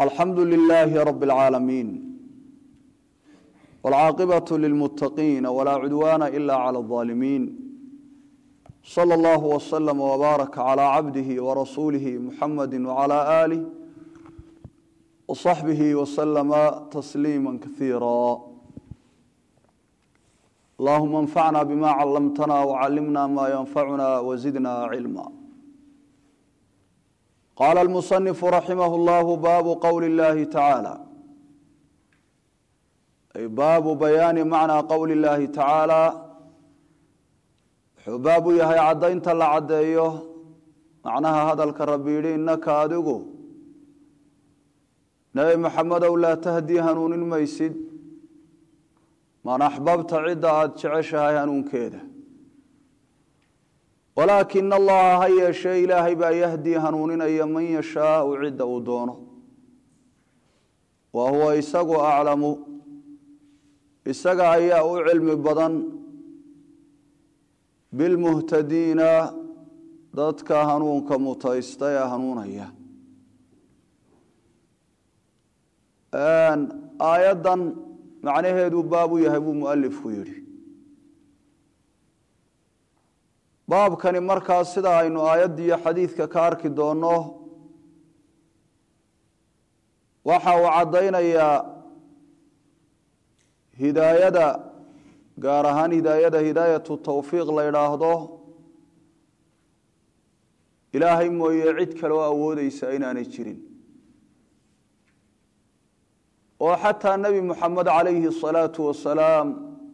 alxamdu lilaahi rabi اlcaalamiin wاlcaaqibaة lilmuttaqiina walaa cudwaana ila clى اظaalimiin slى اllah wslm wbaaraka clى cabdihi warasuulihi muxamadi wclى aalih wصaxbihi wslama tasliima kaiira allahuma اnfacna bima calamtana wcalimna ma ynfacuna wzidna cilma qaala almusanifu raximah llahu baabu qowli اllahi tacaala ay baabu bayaani macnaa qowli اllahi tacaala wuxuu baab u yahay caddaynta la caddeeyo macnaha hadalka rabbi yidhi innaka adigu nebi maxamedow laa tahdii hanuunin maysid man axbabta cidda aada jeceshahay hanuunkeeda walaakina allaha ha yeeshee ilaahay baa yahdii hanuuninaya man yashaau cidda uu doono wa huwa isagu aclamu isaga ayaa u cilmi badan bilmuhtadiina dadka hanuunka mutaysta ee hanuunaya aayaddan macnaheedu baab u yahay buu mualifku yidhi baabkani markaas sida aynu aayadda iyo xadiidka ka arki doonno waxa uu caddaynayaa hidaayada gaar ahaan hidaayada hidaayatu tawfiiq la idhaahdo ilaahay mooye cid kaloo awoodeysa inaanay jirin oo xataa nebi moxamed calayhi asalaatu wasalaam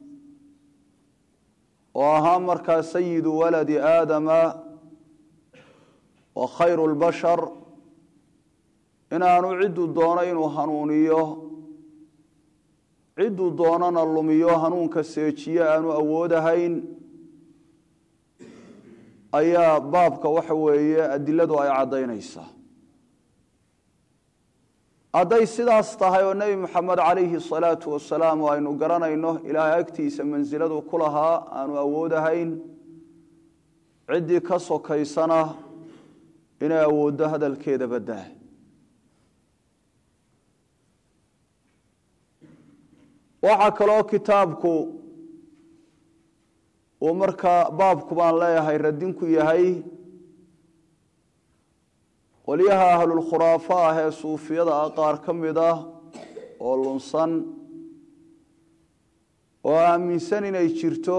oo ahaa markaa sayidu waladi aadama wa khayru lbashar inaanu cidduu doono inuu hanuuniyo cidduu doonana lumiyo hanuunka seejiye aanu awoodahayn ayaa baabka waxa weeye adiladu ay caddaynaysaa hadday sidaas tahay oo nebi moxamed calayhi salaatu wasalaam oo aynu garanayno ilaahay agtiisa mansiladu ku lahaa aanu awoodahayn ciddii ka sokaysana inay awooddo hadalkeeda baddaa waxaa kaloo kitaabku uu markaa baabku baan leeyahay radinku yahay qolyaha ahlulkhuraafo ah ee suufiyada ah qaar ka mid ah oo lunsan oo aaminsan inay jirto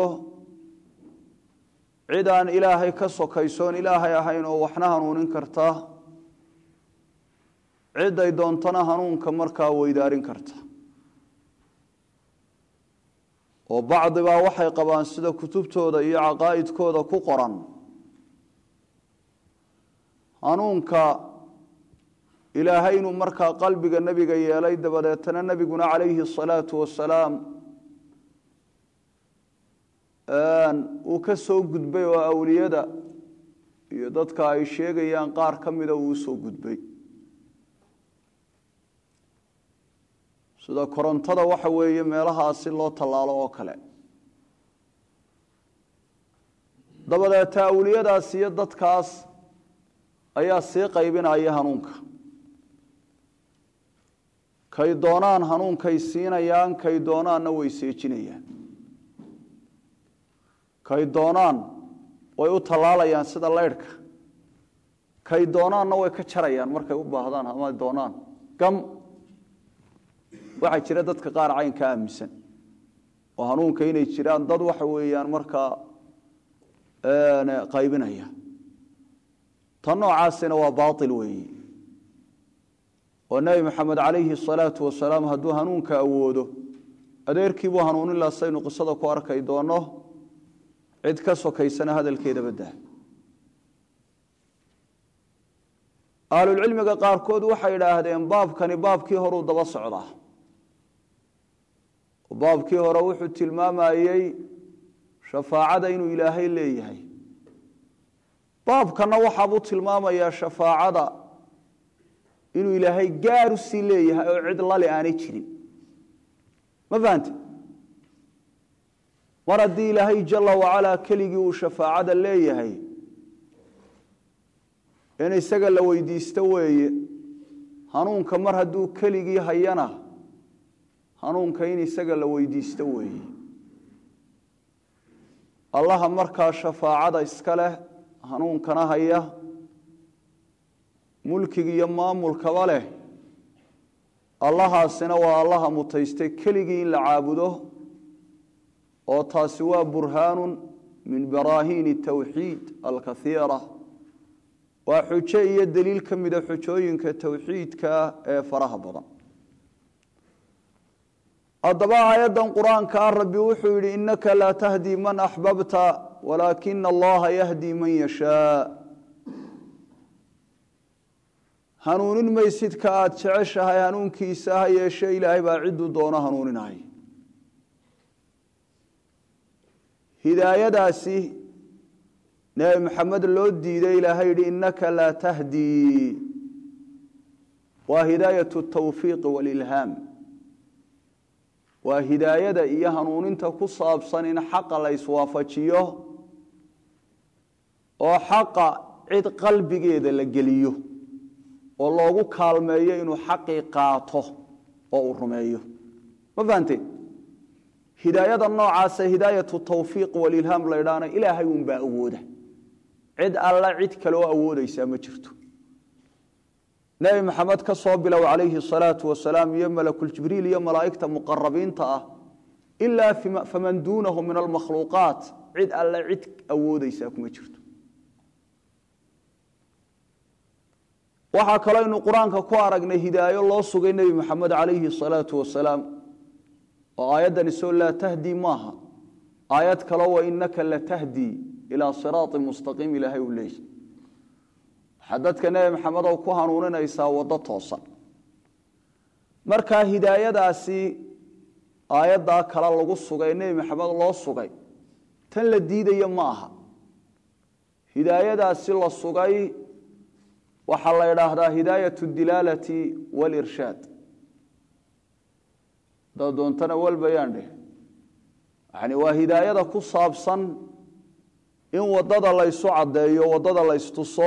cid aan ilaahay ka sokaysoon ilaahay ahayn oo waxna hanuunin karta ciday doontana hanuunka markaa weydaarin karta oo bacdibaa waxay qabaan sida kutubtooda iyo caqaa'idkooda ku qoran hanuunka ilaahay inuu markaa qalbiga nebiga yeelay dabadeetana nebiguna calayhi asalaatu wasalaam uu ka soo gudbay oo awliyada iyo dadka ay sheegayaan qaar ka mida uu usoo gudbay sida korontada waxa weeye meelahaasi loo tallaalo oo kale dabadeeta awliyadaas iyo dadkaas ayaa sii qaybinaya hanuunka kay doonaan hanuunkay siinayaan kay doonaanna way seejinayaan kay doonaan way u tallaalayaan sida leyrhka kay doonaanna way ka jarayaan markay u baahdaan ama doonaan gam waxaa jira dadka qaar caynka aaminsan oo hanuunka inay jiraan dad waxa weeyaan markaa qaybinaya tan noocaasina waa baail weeyi oo nebi maxamed calayhi salaatu wasalaam hadduu hanuunka awoodo adeerkiibuu hanuunin laha saynu qisada ku arkay doono cid ka sokaysana hadalkeeda baddaa ahlulcilmiga qaarkood waxay idhaahdeen baabkani baabkii horuu daba socdaa baabkii hore wuxuu tilmaamayey shafaacada inuu ilaahay leeyahay baabkana waxaabuu tilmaamayaa shafaacada inuu ilaahay gaar u sii leeyahay oo cid lale aanay jirin ma fahante mar haddii ilaahay jala wacalaa keligii uu shafaacada leeyahay in isaga la weydiisto weeye hanuunka mar hadduu keligii hayana hanuunka in isaga la weydiisto weeye allaha markaa shafaacada iska leh hanuunkana haya mulkiga iyo maamulkaba leh allahaasina waa allaha mutaystay keligii in la caabudo oo taasi waa burhaanun min baraahiini tawxiid alkaiira waa xujo iyo deliil ka mida xujooyinka towxiidka ee faraha badan haddaba aayaddan qur-aanka ah rabbi wuxuu yidhi innaka laa tahdii man axbabta walaakina allaha yahdii man yashaa hanuunin maysidka aada jeceshahay hanuunkiisa ha yeeshe ilaahay baa cidduu doono hanuuninay hidaayadaasi nebi maxamed loo diiday ilaahay yidhi innaka laa tahdii waa hidaayat tawfiiqi walilhaam waa hidaayada iyo hanuuninta ku saabsan in xaqa la iswaafajiyo oo xaqa cid qalbigeeda la geliyo oo loogu kaalmeeyo inuu xaqii qaato oo uu rumeeyo ma fahanteen hidaayada noocaasa hidaayatu tawfiiq walilhaam la ydhaana ilaahay unbaa awooda cid alla cid kaloo awoodaysaa ma jirto nebi maxamed ka soo bilow calayhi salaatu wasalaam iyo malakuljibriil iyo malaa'igta muqarabiinta ah ilaa faman duunahu min almakhluuqaat cid alle cid awoodaysaa kuma jirto waxaa kaloo aynu qur-aanka ku aragnay hidaayo loo sugay nebi maxamed calayhi salaatu wasalaam oo aayaddani soo laa tahdii maaha aayad kalo wa inaka latahdii ilaa siraati mustaqiim ilaahay uu leeyahy waxaa dadka nebi maxamedow ku hanuuninaysaa waddo toosan markaa hidaayadaasi aayaddaa kale lagu sugay nebi maxamed loo sugay tan la diidaya ma aha hidaayadaasi la sugay waxaa la idhaahdaa hidaayat dilaalati walirshaad hadaad doontana walbayaan dheh yani waa hidaayada ku saabsan in waddada laysu caddeeyo waddada laystuso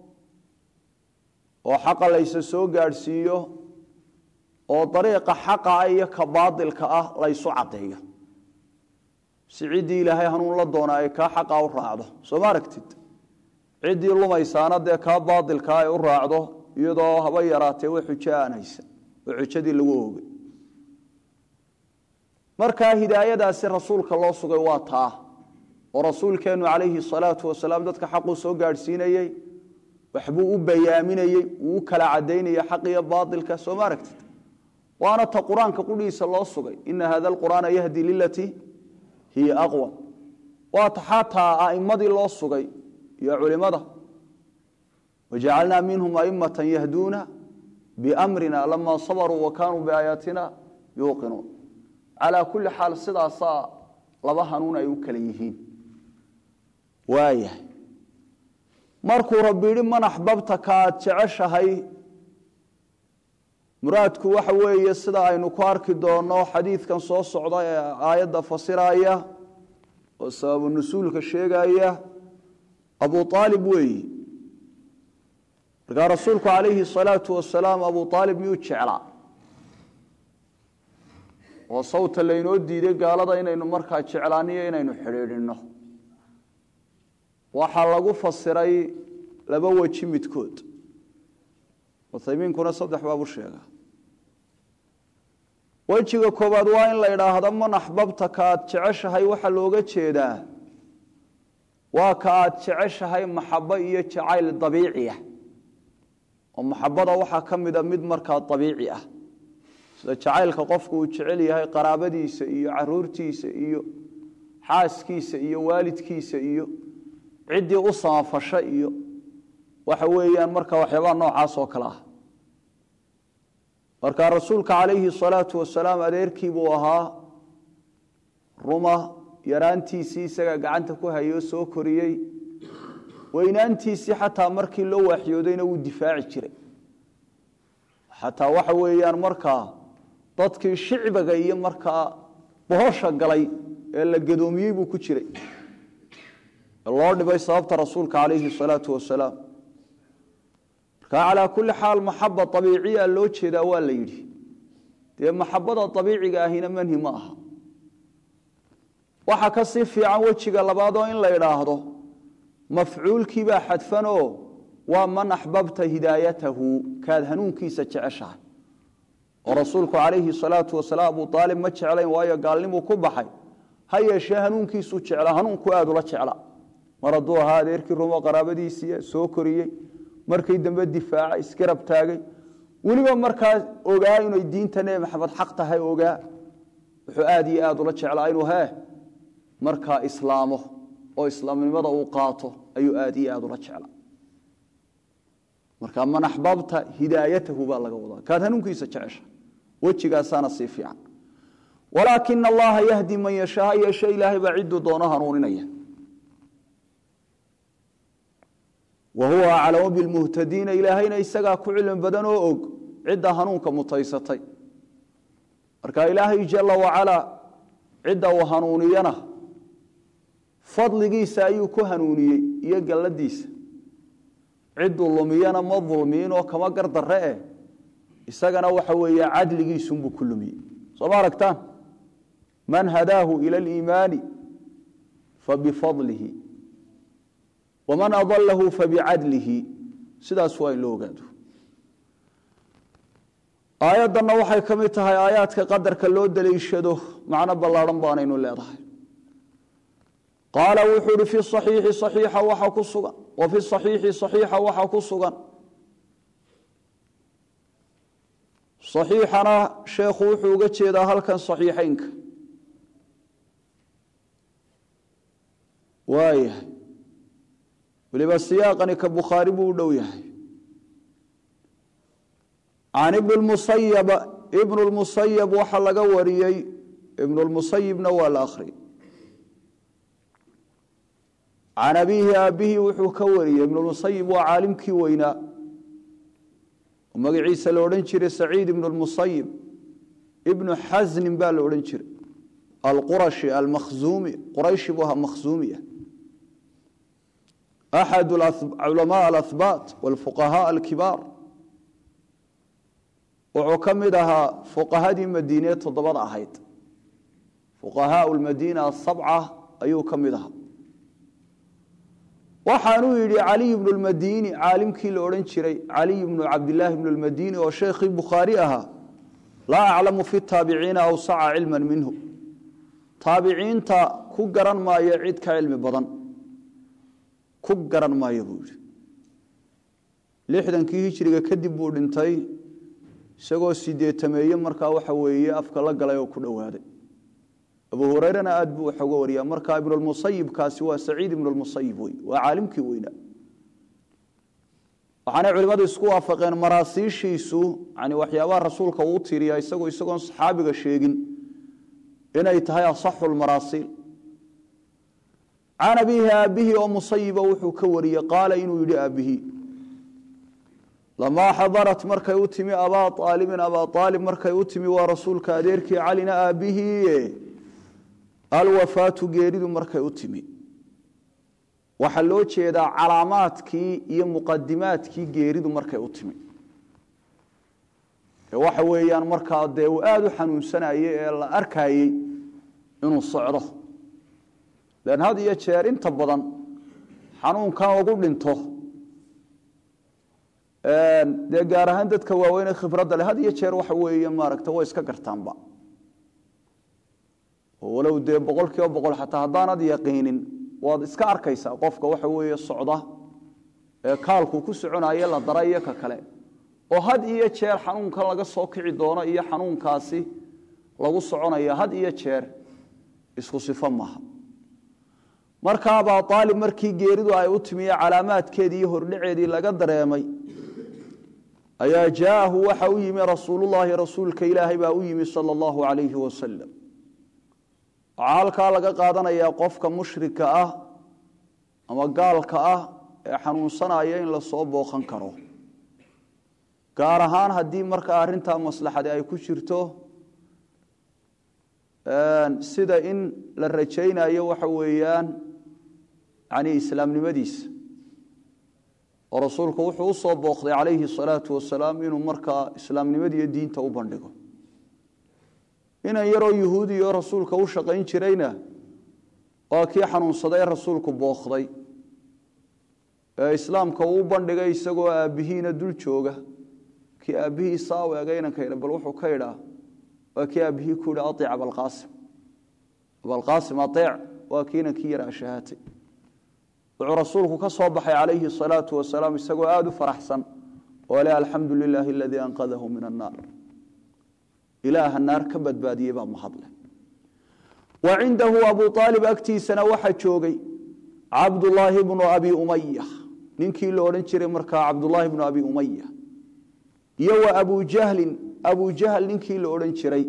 oo xaqa laysa soo gaadhsiiyo oo dariiqa xaqa ah iyo ka baadilka ah laysu caddeeyo si ciddii ilaahay hanuun la doona ay kaa xaqa u raacdo soo ma aragtid ciddii lumaysaana dee kaa baadilkaa ay u raacdo iyadoo haba yaraatee wa xujo aan haysan oo xujadii lagu oogay markaa hidaayadaasi rasuulka loo sugay waa taa oo rasuulkeennu calayhi salaatu wasalaam dadka xaquu soo gaadhsiinayey waxbuu u bayaaminayey wuu u kala cadaynaya xaq iyo baailka soo ma aragtid waana ta qur-aanka qudhiisa loo sugay ina hada alqur'aana yahdi lilatii hiya aqwa waa ta xataa a'immadii loo sugay iyo culimada wajacalnaa minhum a'immatan yahduuna biamrina lama sabaruu wa kaanuu biaayaatina yuuqinuun calaa kulli xaal sidaasaa laba hanuun ay u kala yihiin waayahay markuu rabbi yidhi man axbabta ka aad jeceshahay muraadku waxa weeye sida aynu ku arki doonno xadiidkan soo socda ee aayadda fasiraya oo sababu nusuulka sheegaya abu aalib weeyi markaa rasuulku calayhi salaatu wasalaam abu aalib miyuu jeclaa oo sawta laynoo diiday gaalada inaynu markaa jeclaaniyo inaynu xidhiidhinno waxaa lagu fasiray laba weji midkood uthaymiinkuna saddex baabu sheegaa wejiga koowaad waa in la idhaahdo man axbabta ka aad jeceshahay waxaa looga jeedaa waa ka aad jeceshahay maxabo iyo jacayl dabiiciah oo maxabada waxaa ka mida mid markaa dabiici ah sida jacaylka qofku uu jecel yahay qaraabadiisa iyo caruurtiisa iyo xaaskiisa iyo waalidkiisa iyo ciddii u samafasha iyo waxa weeyaan marka waxyaabaha noocaas oo kale ah marka rasuulka calayhi salaatu wasalaam adeerkii buu ahaa ruma yaraantiisii isaga gacanta ku hayoo soo koriyey weynaantiisii xataa markii loo waaxyoodayna wuu difaaci jiray xataa waxa weeyaan markaa dadkii shicbiga iyo markaa bohosha galay ee la gadoomiyey buu ku jiray loo dhibay sababta rasuulka calayhi salaatu wasalaam marka calaa kulli xaal maxaba abiiciya loo jeedaa waa la yidhi dee maxabada abiiciga ahina manhi ma aha waxaa ka sii fiican wejiga labaadoo in la idhaahdo mafcuulkiibaa xadfanoo waa man axbabta hidaayatahu kaad hanuunkiisa jeceshahay oo rasuulku calayhi salaatu wasalaam abu aalib ma jeclayn waayo gaalnimuu ku baxay ha yeeshee hanuunkiisuu jecla hanuunku aad ula jecla mar hadduu ahaa adeerkii rumo qaraabadiisii soo koriyey markii dambe difaaca isgarab taagay weliba markaa ogaa inay diinta nebi maxamed xaq tahay ogaa wuxuu aad iyo aad ula jeclaa inuu hee markaa islaamo oo islaamnimada uu qaato ayuu aad iyo aad ula jeclaa marka man axbabta hidaayatahu baa laga wadaa kaad hanuunkiisa jecesha wejigaasaana sii fiican walaakina allaha yahdi man yashaa ha yeeshe ilaahay baa cidduu doono hanuuninaya wa huwa aclamu bilmuhtadiina ilaahayna isagaa ku cilmi badan oo og cidda hanuunka mutaysatay marka ilaahay jala wacalaa cidda uu hanuuniyana fadligiisa ayuu ku hanuuniyey iyo galladiisa cidduu lumiyana ma dulmiin oo kama gardarre eh isagana waxa weeye cadligiisunbuu ku lumiyey soo ma aragtaan man hadaahu ila aliimaani fabifadlihi waman adalahu fabicadlihi sidaas waa in loo ogaado aayaddanna waxay ka mid tahay aayaadka qadarka loo daliishado macno ballaadhan baanaynu leedahay qaala wuxuu ihi fi صaxiixi صaxiixa waxa ku sugan wa fi صaxiixi صaxiixa waxa ku sugan صaxiixana sheekhu wuxuu uga jeedaa halkan صaxiixeynka waayahay weliba siyaaqani ka bukhaari buu u dhow yahay can ibn musayab ibn اlmusayab waxa laga wariyey ibn اlmusayibna waa la akhriyay can abiihi aabbihi wuxuu ka wariyey ibnulmusayib waa caalimkii weynaa oo magaciisa la odhan jiray saciid ibnu lmusayib ibnu xasnin baa la odhan jiray alqurashi almakhzuumi qurayshi buu ahaa makhzuumiya axad culamaa alahbaat walfuqahaa alkibaar wuxuu ka mid ahaa fuqahadii madiine toddobada ahayd fuqahaa lmadiina asabca ayuu ka mid ahaa waxaanuu yidhi caliy bnu lmadini caalimkii la odhan jiray caliy bnu cabdilaahi bnu lmadini oo sheekhii bukhaari ahaa laa aclamu fi taabiciina awsaca cilma minhu taabiciinta ku garan maayo cid ka cilmi badan ku garan maayo buu yidhi lixdankii hijriga kadib buu dhintay isagoo sideetameeye markaa waxa weeye afka la galay oo ku dhowaaday abu hurayrana aad buu wax uga wariyaa marka ibnulmusayibkaasi waa saciid ibnulmusayib wey waa caalimkii weynaa waxaanay culimmadu isku waafaqeen maraasiishiisu yani waxyaabaha rasuulka uu tiriyaa isagoo isagoon saxaabiga sheegin inay tahay asaxu lmaraasiil can abiihi aabbihi oo musayiba wuxuu ka wariyey qaala inuu yidhi aabbihi lamaa xadarat markay u timi abaa aalibin abaa aalib markay u timi waa rasuulka adeerkii calina aabbihii alwafaatu geeridu markay u timi waxaa loo jeedaa calaamaadkii iyo muqadimaadkii geeridu markay u timi waxa weeyaan markaa dee uu aada u xanuunsanayey ee la arkayey inuu socdo lan had iyo jeer inta badan xanuunkan ugu dhinto dee gaar ahaan dadka waaweyne khibradda leh had iyo jeer waxa weeye maaragta way iska gartaanba walow dee boqol kiiba boqol xataa haddaanad yaqiinin waad iska arkaysaa qofka waxa weeye socda ee kaalku ku soconaye la dara iyo ka kale oo had iyo jeer xanuunkan laga soo kici doono iyo xanuunkaasi lagu soconaya had iyo jeer isku sifo maaha marka abaa aalib markii geeridu ay u timiye calaamaadkeedii iyo hordhaceedii laga dareemay ayaa jaaahu waxa u yimi rasuulullaahi rasuulka ilaahay baa u yimi sala allahu calayhi wasalam waxaa halkaa laga qaadanayaa qofka mushrika ah ama gaalka ah ee xanuunsanaya in lasoo booqan karo gaar ahaan haddii markaa arrintaa maslaxadi ay ku jirto sida in la rajaynayo waxa weeyaan yani islaamnimadiisa oo rasuulku wuxuu u soo booqday calayhi salaatu wasalaam inuu markaa islaamnimadiiyo diinta u bandhigo inan yaroo yuhuudi oo rasuulka u shaqayn jirayna waa kii xanuunsaday rasuulku booqday ee islaamka uu u bandhigay isagoo aabbihiina dul jooga kii aabbihii saa u ega inanka yidha bal wuxuu ka idhaa waa kii aabbihii ku yidhi aiic abalqaasim abalqaasim aeec waa kii inankii yaraa shahaatay wuxuu rasuulku ka soo baxay calayhi salaatu wasalaam isagoo aada u faraxsan oo leh alxamdu lilaahi aladii anqadahu min annaar ilaaha naar ka badbaadiyey baa mahadle wa cindahu abu aalib agtiisana waxaa joogay cabdullaahi bnu abi umaya ninkii la odhan jiray markaa cabdullaahi bnu abi umaya iyo wa abu jahlin abu jahl ninkii la odhan jiray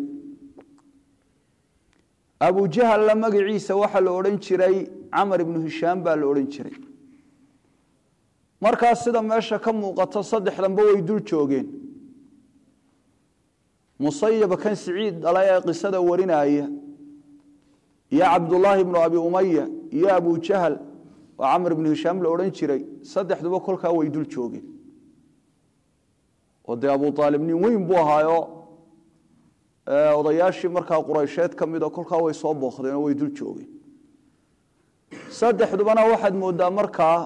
abu jahalla magaciisa waxaa la odhan jiray camar ibnu hishaam baa la odhan jiray markaas sida meesha ka muuqato saddexdanba way dul joogeen musayaba kan siciid dhala ee qisada warinaya iyo cabdullaahi ibnu abi umaya iyo abu jahl oo camar ibnu hishaam la odhan jiray saddexduba kolkaa way dul joogeen oo dee abu aalib nin weyn buu ahaayo odayaashii markaa quraysheed ka mida kolkaa way soo booqdeen oo way dul joogeen saddexdubana waxaad moodaa markaa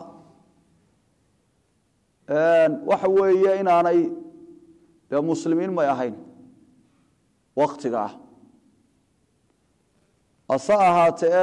waxa weeye inaanay dee muslimiin may ahayn waktiga ah hase ahaatee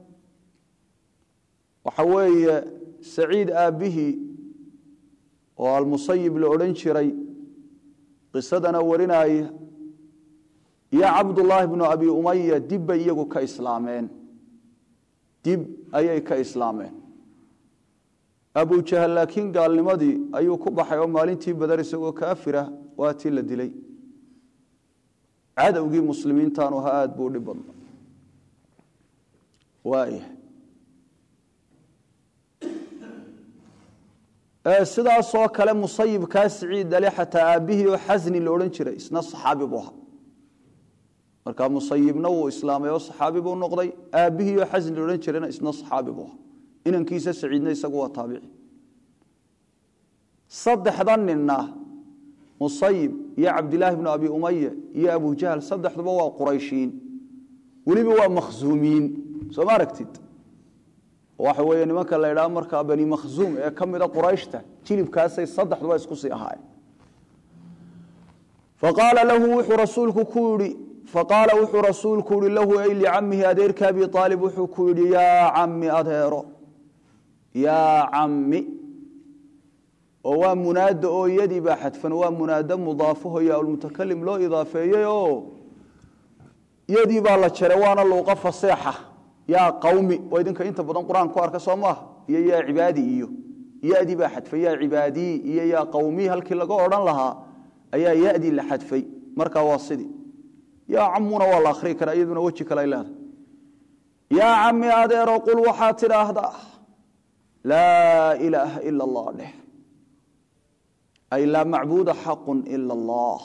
waxa weeye saciid aabbihii oo almusayib la odhan jiray qisadana warinaya iyo cabdullaahi bnu abi umaya dib bay iyagu ka islaameen dib ayay ka islaameen abu jahal laakiin gaalnimadii ayuu ku baxay oo maalintii badar isagoo kaafira waa tii la dilay cadowgii muslimiintaanu ha aada buu dhib badna waaya sidaasoo kale musayibkaa siciid dale xataa aabbihii oo xasni la odhan jiray isna saxaabi buu ahaa markaa musayibna wuu islaamay oo saxaabi buu noqday aabbihii oo xasni la odhan jirayna isna saxaabi buu ahaa inankiisa saciidna isagu waa taabici saddexda ninna musayib iyo cabdilaahi bnu abi umaya iyo abu jahl saddexduba waa qurayshiin weliba waa makhzuumiyiin soo ma aragtid waxa weeye nimanka la idhaha markaa bani makhzuum ee ka mida qurayshta jilibkaasay saddexduba isku sii ahaayeen faqaala lahu wuxuu rasuulku ku yihi faqaala wuxuu rasuulku yihi lahu ay licamihi adeerka abi aalib wuxuu ku yidhi yaa cami adeero yaa cami oo waa munaada oo yadii baa xadfan waa munaado mudaafaho yaa lmutakalim loo idaafeeyey oo yadii baa la jaray waana luuqa faseexa yaa qawmi oo idinka inta badan qur-aan ku arka soo maaha iyo yaa cibaadi iyo yadii baa xadfay yaa cibaadii iyo yaa qawmii halkii laga odhan lahaa ayaa yadii la xadfay markaa waa sidii yaa camuna waa la akhrii karaa iyaduna weji kale ay leedahay yaa cami adeero qul waxaa tidhaahdaa laa ilaaha ila allah dheh ay laa macbuuda xaqun ila allah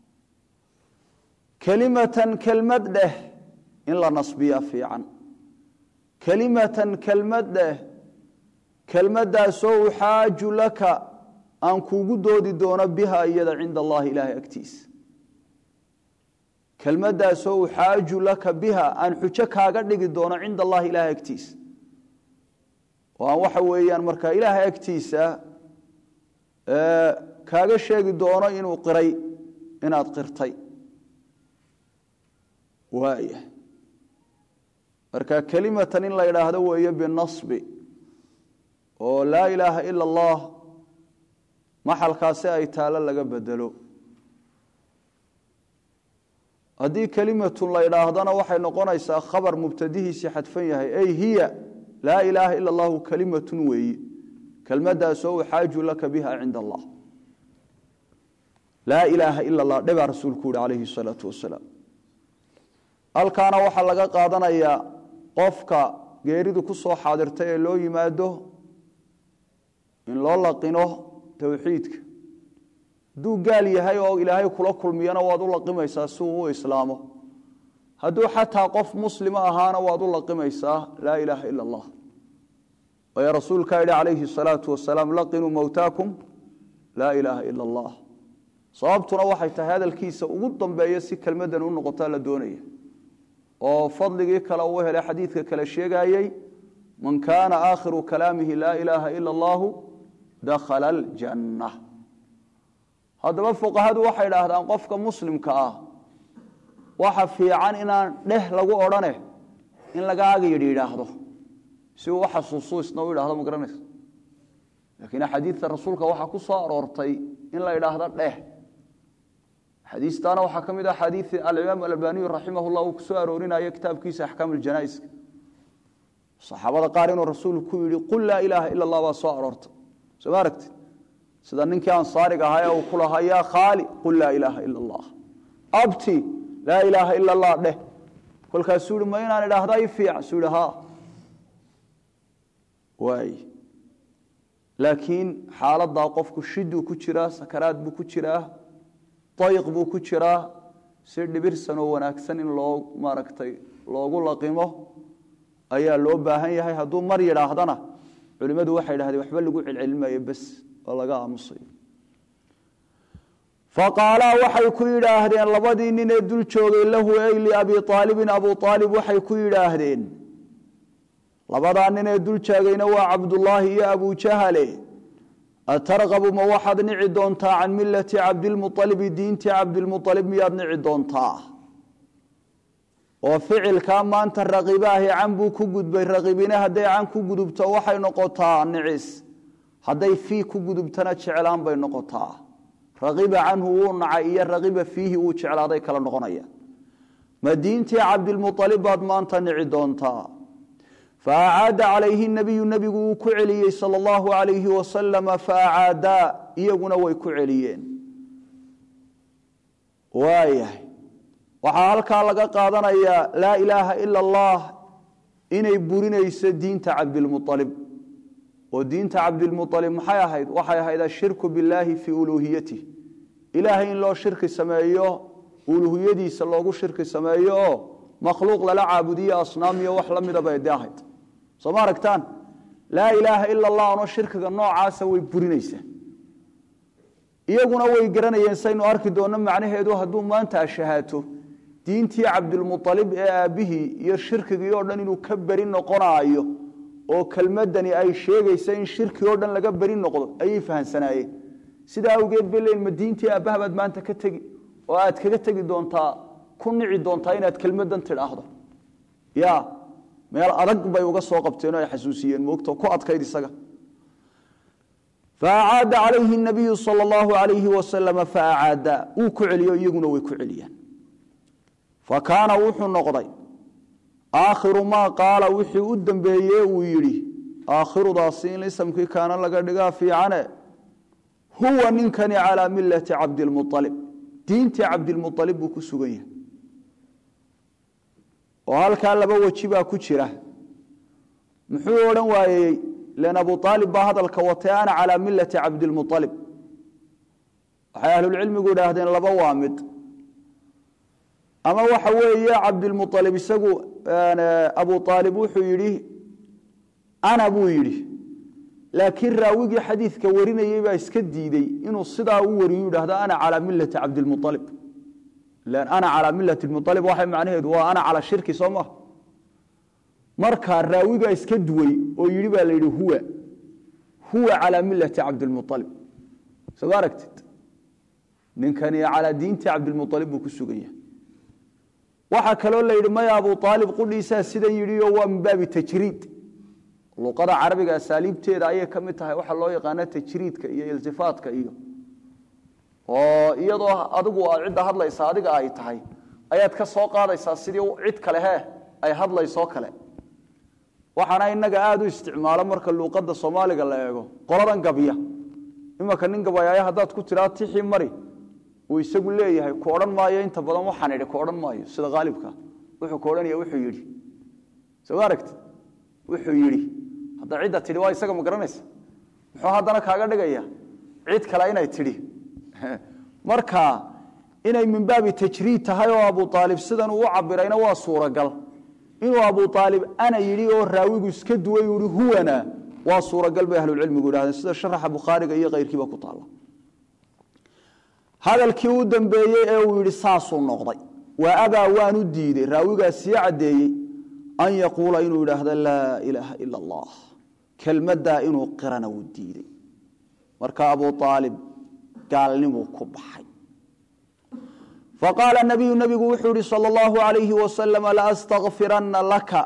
kelimatan kelmad dheh in la nasbiya fiican kelimatan kelmad dheh kelmaddaasoo uxaaju laka aan kuugu doodi doono biha iyada cinda allahi ilaahay agtiisa kelmaddaasoo uxaaju laka biha aan xujo kaaga dhigi doono cinda allahi ilaahay agtiisa oo aan waxa weeyaan markaa ilaahay agtiisa kaaga sheegi doono inuu qiray inaad qirtay waaya marka kelimatan in la idhaahdo weeye binasbi oo laa ilaaha ila allah maxalkaasi ay taalo laga bedelo haddii kelimatun la idhaahdana waxay noqonaysaa khabar mubtadihiisii xadfan yahay ay hiya laa ilaaha ila allahu kelimatun weeye kelmadaasoo uxaaju laka biha cinda allah laa ilaaha ila allah dhebaa rasuulku yihi calayhi salaatu wasalaam halkaana waxaa laga qaadanayaa qofka geeridu ku soo xaadirtay ee loo yimaado in loo laqino towxiidka hadduu gaal yahay oo ilaahay kula kulmiyana waad u laqimaysaa si uu u islaamo hadduu xataa qof muslima ahaana waad u laqimaysaa laa ilaaha ila allah waayo rasuulkaa yidhi calayhi الsalaatu wasalaam laqinuu mowtaakum laa ilaaha ila اllah sababtuna waxay tahay hadalkiisa ugu dambeeya si kelmadan u noqotaa la doonaya oo fadligii kale uu helay xadiidka kale sheegayey man kaana aakhiru kalaamihi laa ilaaha ila اllahu dakhala aljanna haddaba fuqahadu waxay idhaahdaan qofka muslimka ah waxa fiican inaan dheh lagu odhane in laga aga yidhi yidhaahdo si uu u xasuusu isna u yidhahdo ma garanaysa laakiin axaadiidta rasuulka waxaa ku soo aroortay in la yidhaahdo dheh xadiistaana waxaa ka mid ah xadiid alimaam alalbaniyu raximah llah uu ku soo aroorinayo kitaabkiisa axkaam aljanaa'iska saxaabada qaar inuu rasuulku ku yidhi qul laa ilaaha ila allah baa soo aroortay soo ma aragtid sida ninkii ansaariga ahaa ee uu ku lahaa yaa khaali qul laa ilaaha ila allah abti laa ilaaha ila allah dheh kolkaasuu yihi ma inaan idhaahda i fiican suu yihi ha waay laakiin xaaladaa qofku shiduu ku jiraa sakaraad buu ku jiraa dayq buu ku jiraa si dhibirsan oo wanaagsan in loo maaragtay loogu laqimo ayaa loo baahan yahay hadduu mar yidhaahdana culimmadu waxay idhahdeen waxba lagu celcelinmayo bes oo laga aamusayo faqaalaa waxay ku yidhaahdeen labadii nin ee dul joogay lahu ey liabi aalibin abu aalib waxay ku yidhaahdeen labadaa nin ee dul jaagayna waa cabdullaahi iyo abujahale atarqabu ma waxaad nici doontaa can milati cabdilmualibi diintii cabdilmualib miyaad nici doontaa oo ficilkaa maanta raqibaahi can buu ku gudbay raqibine hadday can ku gudubto waxay noqotaa nicis hadday fii ku gudubtana jeclaan bay noqotaa raqiba canhu wuu nacay iyo raqiba fiihi uu jeclaaday kala noqonaya ma diintii cabdilmualib baad maanta nici doontaa faacaada calayhi nabiyu nebigu wuu ku celiyey sal allahu alayhi wasalama faacaadaa iyaguna way ku celiyeen waayahay waxaa halkaa laga qaadanayaa laa ilaaha ila allah inay burinayso diinta cabdilmualib oo diinta cabdilmualib maxay ahayd waxay ahayd ashirku billaahi fii uluuhiyatih ilaahay in loo shirki sameeyo uluuhiyadiisa loogu shirki sameeyo oo makhluuq lala caabudiyo asnaamiyo wax la mida bay de ahayd soo ma aragtaan laa ilaaha ila allah ano shirkiga noocaasa way burinaysaa iyaguna way garanayeen saynu arki doonno macnaheedu hadduu maanta ashahaato diintii cabdilmualib ee aabbihii iyo shirkigii oo dhan inuu ka beri noqonaayo oo kelmadani ay sheegaysa in shirki oo dhan laga beri noqdo ayay fahamsanaayeen sidaa awgeed bay leeyiin ma diintii aabbaha baad maanta ka tegi oo aad kaga tegi doontaa ku nici doontaa inaad kelmadan tidhaahdo ya meel adag bay uga soo qabteen oo ay xasuusiyeen moogto ku adkayd isaga faacaada calayhi nabiyu sal allahu alayhi wasalama faacaada wuu ku celiyo iyaguna way ku celiyeen fa kaana wuxuu noqday aakhiru maa qaala wixii u dambeeye uu yidhi aakhirudaasi in isamkii kaana laga dhigaa fiicane huwa ninkani calaa milati cabdilmualib diintii cabdilmualib buu ku sugan yahay oo halkaa laba weji baa ku jira muxuu odhan waayey len abu aalib baa hadalka watay ana calaa milati cabdilmualib waxay ahlulcilmigu idhaahdeen laba waa mid ama waxa weeye cabdilmualib isagu abu aalib wuxuu yidhi ana buu yidhi laakiin raawigii xadiidka warinayey baa iska diidey inuu sidaa u wariyu yidhahdo ana calaa milati cabdilmualib ana calaa milati mualib waxay macnaheedu waa ana calaa shirki soo maha markaa raawigaa iska duway oo yidhi baa la yidhi huwa huwa calaa milati cabdilmualib soo aragtid ninkani calaa diinti cabdilmualib buu ku sugan yahay waxaa kaloo la yidhi maya abu aalib qudhiisaa sidan yidhi oo waa min baabi tajriid luqada carabiga asaaliibteeda ayay ka mid tahay waxaa loo yaqaana tajriidka iyo iltifaatka iyo oo iyadoo adigu aad cidda hadlaysa adiga ay tahay ayaad ka soo qaadaysaa sidii cid kale he ay hadlaysoo kale waxaana inaga aada u isticmaalo marka luuqadda soomaaliga la eego qoladan gabya imanka nin gabayaayo haddaad ku tiraa tixii mari uu isagu leeyahay ku odhan maayo inta badan waxaan idhi ku odhan maayo sida haalibka wuxuu ku odhanaya wuxuu yidhi soo aragti wuxuu yidhi hadda cidda tidhi waa isaga ma garanaysa muxuu haddana kaaga dhigaya cid kale inay tidhi marka inay min baabi tajriid tahay oo abu aalib sidan uu u cabirayna waa suuragal inuu abu aalib ana yidhi oo raawigu iska duway uhi huwana waa suuragal bay ahlulcilmigu yidhahdeen sida sharaxa bukhaariga iyo keyrkiiba ku taalla hadalkii u dambeeyey ee uu yidhi saasuu noqday waa abaa waanu diiday raawigaa sii caddeeyey an yaquula inuu yidhaahdo laa ilaaha ila allah kelmaddaa inuu qirana wuu diiday marka abu aalib gaalnimuu ku baxay faqaala nabiyu nabigu wuxuu yihi sal allahu alayhi wasalam laastakfiranna laka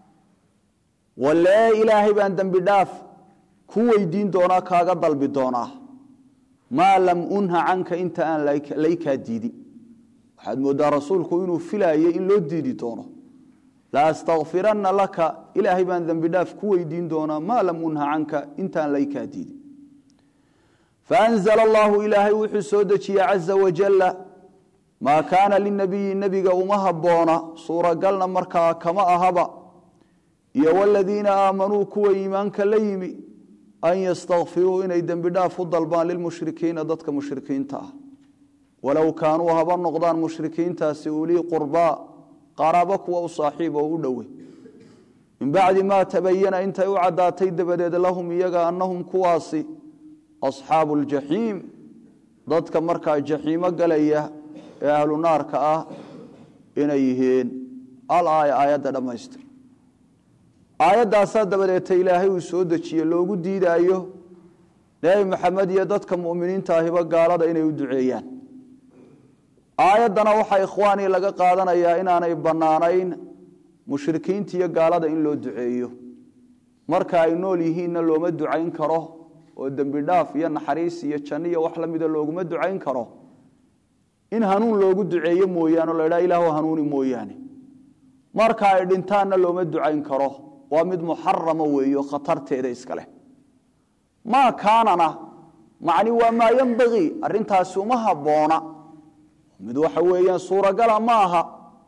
walee ilaahay baan dembi dhaaf ku weydiin doonaa kaaga dalbi doonaa maa lam unha canka inta aan laykaa diidin waxaad moodaa rasuulku inuu filaayay in loo diidi doono laastakfiranna laka ilaahay baan dembi dhaaf ku weydiin doonaa maa lam unha canka intaan laykaa diidin faanzla allahu ilaahay wuxuu soo dejiyey caza wajalla maa kaana linabiyi nebiga uma habboona suuragalna markaa kama ahaba iyo waladiina aamanuu kuwa iimaanka la yimi an yastakfiruu inay dembi dhaaf u dalbaan lilmushrikiina dadka mushrikiinta ah walow kaanuu haba noqdaan mushrikiintaasi ulii qurbaa qaraabo kuwa u saaxiib oo u dhowe min bacdi maa tabayana intay u caddaatay dabadeed lahum iyaga annahum kuwaasi asxaabu ljaxiim dadka markaa jaxiimo galaya ee ahlu naarka ah inay yihiin al aaya aayadda dhammaystir aayaddaasaa dabadeeta ilaahay uu soo dejiye loogu diidaayo nebi maxamed iyo dadka mu'miniinta ahiba gaalada inay u duceeyaan aayaddana waxaa ikhwaanii laga qaadanayaa inaanay bannaanayn mushrikiinta iyo gaalada in loo duceeyo marka ay nool yihiinna looma ducayn karo oo dembi dhaaf iyo naxariis iyo janno iyo wax la mida looguma ducayn karo in hanuun loogu duceeyo mooyaane o la ydhaha ilaahu hanuuni mooyaane marka ay dhintaanna looma ducayn karo waa mid muxarama weeyo khatarteeda iska leh maa kaanana macni waa maa yembagii arrintaasi uma habboona mid waxa weeyaan suuragala ma aha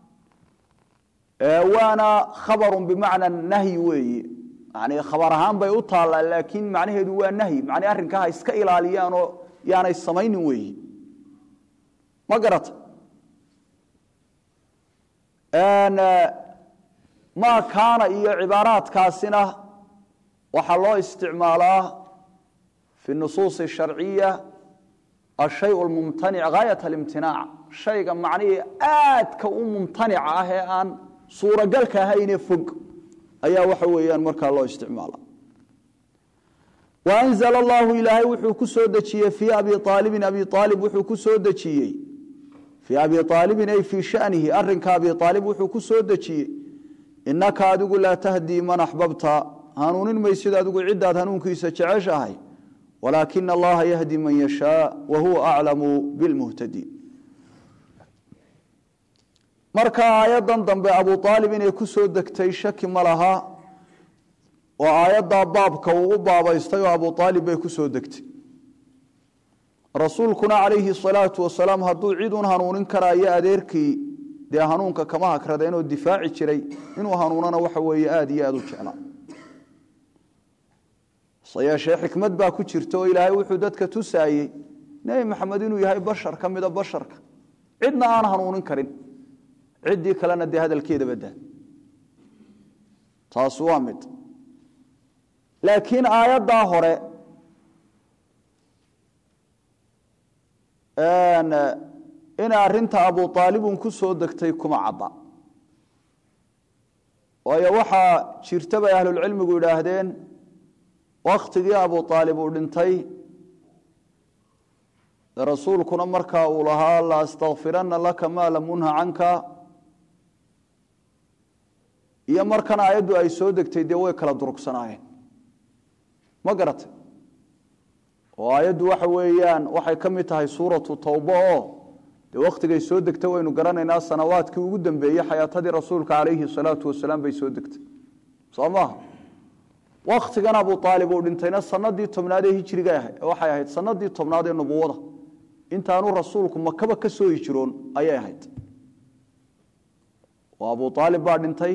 waana khabarun bimacna nahyi weeye yani khabar ahaan bay u taallaa laakiin macnaheedu waa nahyi macni arrinkaa ha iska ilaaliyaanoo yaanay samaynin weeyi ma garata maa kaana iyo cibaaraadkaasina waxaa loo isticmaalaa fi nusuus sharciya ashay mumtanic gaayat alimtinaac shayga macnihii aadka u mumtanica ah ee aan suuragalka ahaynee fog ayaa waxa weeyaan markaa loo isticmaala waanzl allahu ilaahay wuxuu ku soo dejiyey fii abi aalibin abi aalib wuxuu ku soo dejiyey fii abi aalibin ay fii shanihi arinka abi aalib wuxuu ku soo dejiyey inaka adigu laa tahdii man axbabta hanuunin maysid adigu ciddaad hanuunkiisa jeceshahay walaakina allaha yahdi man yashaa wa huwa aclamu bilmuhtadiin marka aayaddan dambe abu aalib inay ku soo degtay shaki ma laha oo aayaddaa baabka uu u baabaystay oo abu aalib bay ku soo degtay rasuulkuna calayhi salaatu wasalaam hadduu cid un hanuunin karaayo adeerkii dee hanuunka kama hakradeenoo difaaci jiray inuu hanuunana waxa weeye aada iyo aada u jeclaa se yeeshee xikmad baa ku jirta oo ilaahay wuxuu dadka tusaayey nebi maxamed inuu yahay bashar ka mida basharka cidna aan hanuunin karin ciddii kalena dee hadalkeeda badaa taas waa mid laakiin aayaddaa hore inay arinta abu aalibun ku soo degtay kuma cadda waayo waxaa jirta bay ahlulcilmigu yidhaahdeen wakhtigii abu aalib uu dhintay rasuulkuna markaa uu lahaa la astakfiranna laka maa lam unha canka iyo markan aayaddu ay soo degtay dee way kala durugsanaayeen ma garatay oo aayaddu waxa weeyaan waxay ka mid tahay suuratu towba oo dee wakhtigay soo degtay waynu garanaynaa sanawaadkii ugu dambeeyey xayaatadii rasuulka calayhi salaatu wasalaam bay soo degtay soo maaha wakhtigan abu aalib uu dhintayna sanadii tobnaad ee hijriga waxay ahayd sanadii tobnaad ee nubuwada intaanu rasuulku makaba ka soo hijiroon ayay ahayd oo abu aalib baa dhintay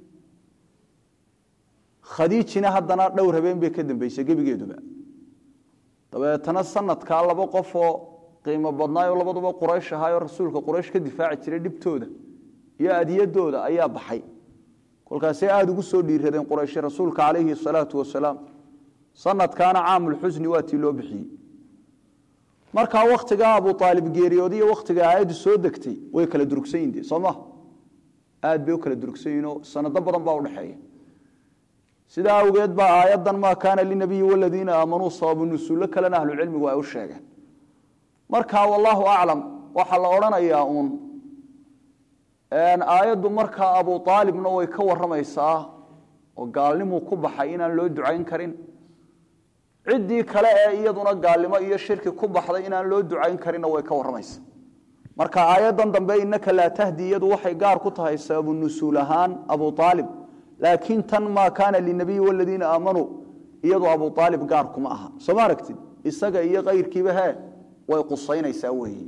khadiijina haddana dhowr habeen bay ka dambeysay gebigeeduba dabeetana sanadkaa laba qof oo qiimo badnaayoo labaduba quraysh ahaayoo rasuulka quraysh ka difaaci jiray dhibtooda iyo adiyadooda ayaa baxay kolkaasay aada ugu soo dhiiradeen qurayshi rasuulka calayhi salaatu wasalaam sanadkaana caamulxusni waa tii loo bixiyey markaa wakhtigaa abu aalib geeriyooday iyo wakhtiga aayaddu soo degtay way kala durugsan yihin de soo ma aad bay u kala durugsan yihin oo sanado badan baa udhexeeya sidaa awgeed baa aayaddan maa kaana linabiyi waladiina aamanuu sababu nusuullo kalena ahlucilmigu ay u sheegeen marka wallaahu aclam waxaa la odhanayaa uun aayaddu markaa abu aalibna way ka warramaysaa oo gaalnimuu ku baxay inaan loo ducayn karin ciddii kale ee iyaduna gaalnimo iyo shirki ku baxday inaan loo ducayn karinna way ka warramaysaa marka aayaddan dambe innaka laa tahdi iyadu waxay gaar ku tahay sababu nusuul ahaan abu aalib laakiin tan maa kaana linabiyi waladiina aamanuu iyadu abu aalib gaar kuma aha soo ma aragtid isaga iyo kayrkiiba he way qusaynaysaa weeye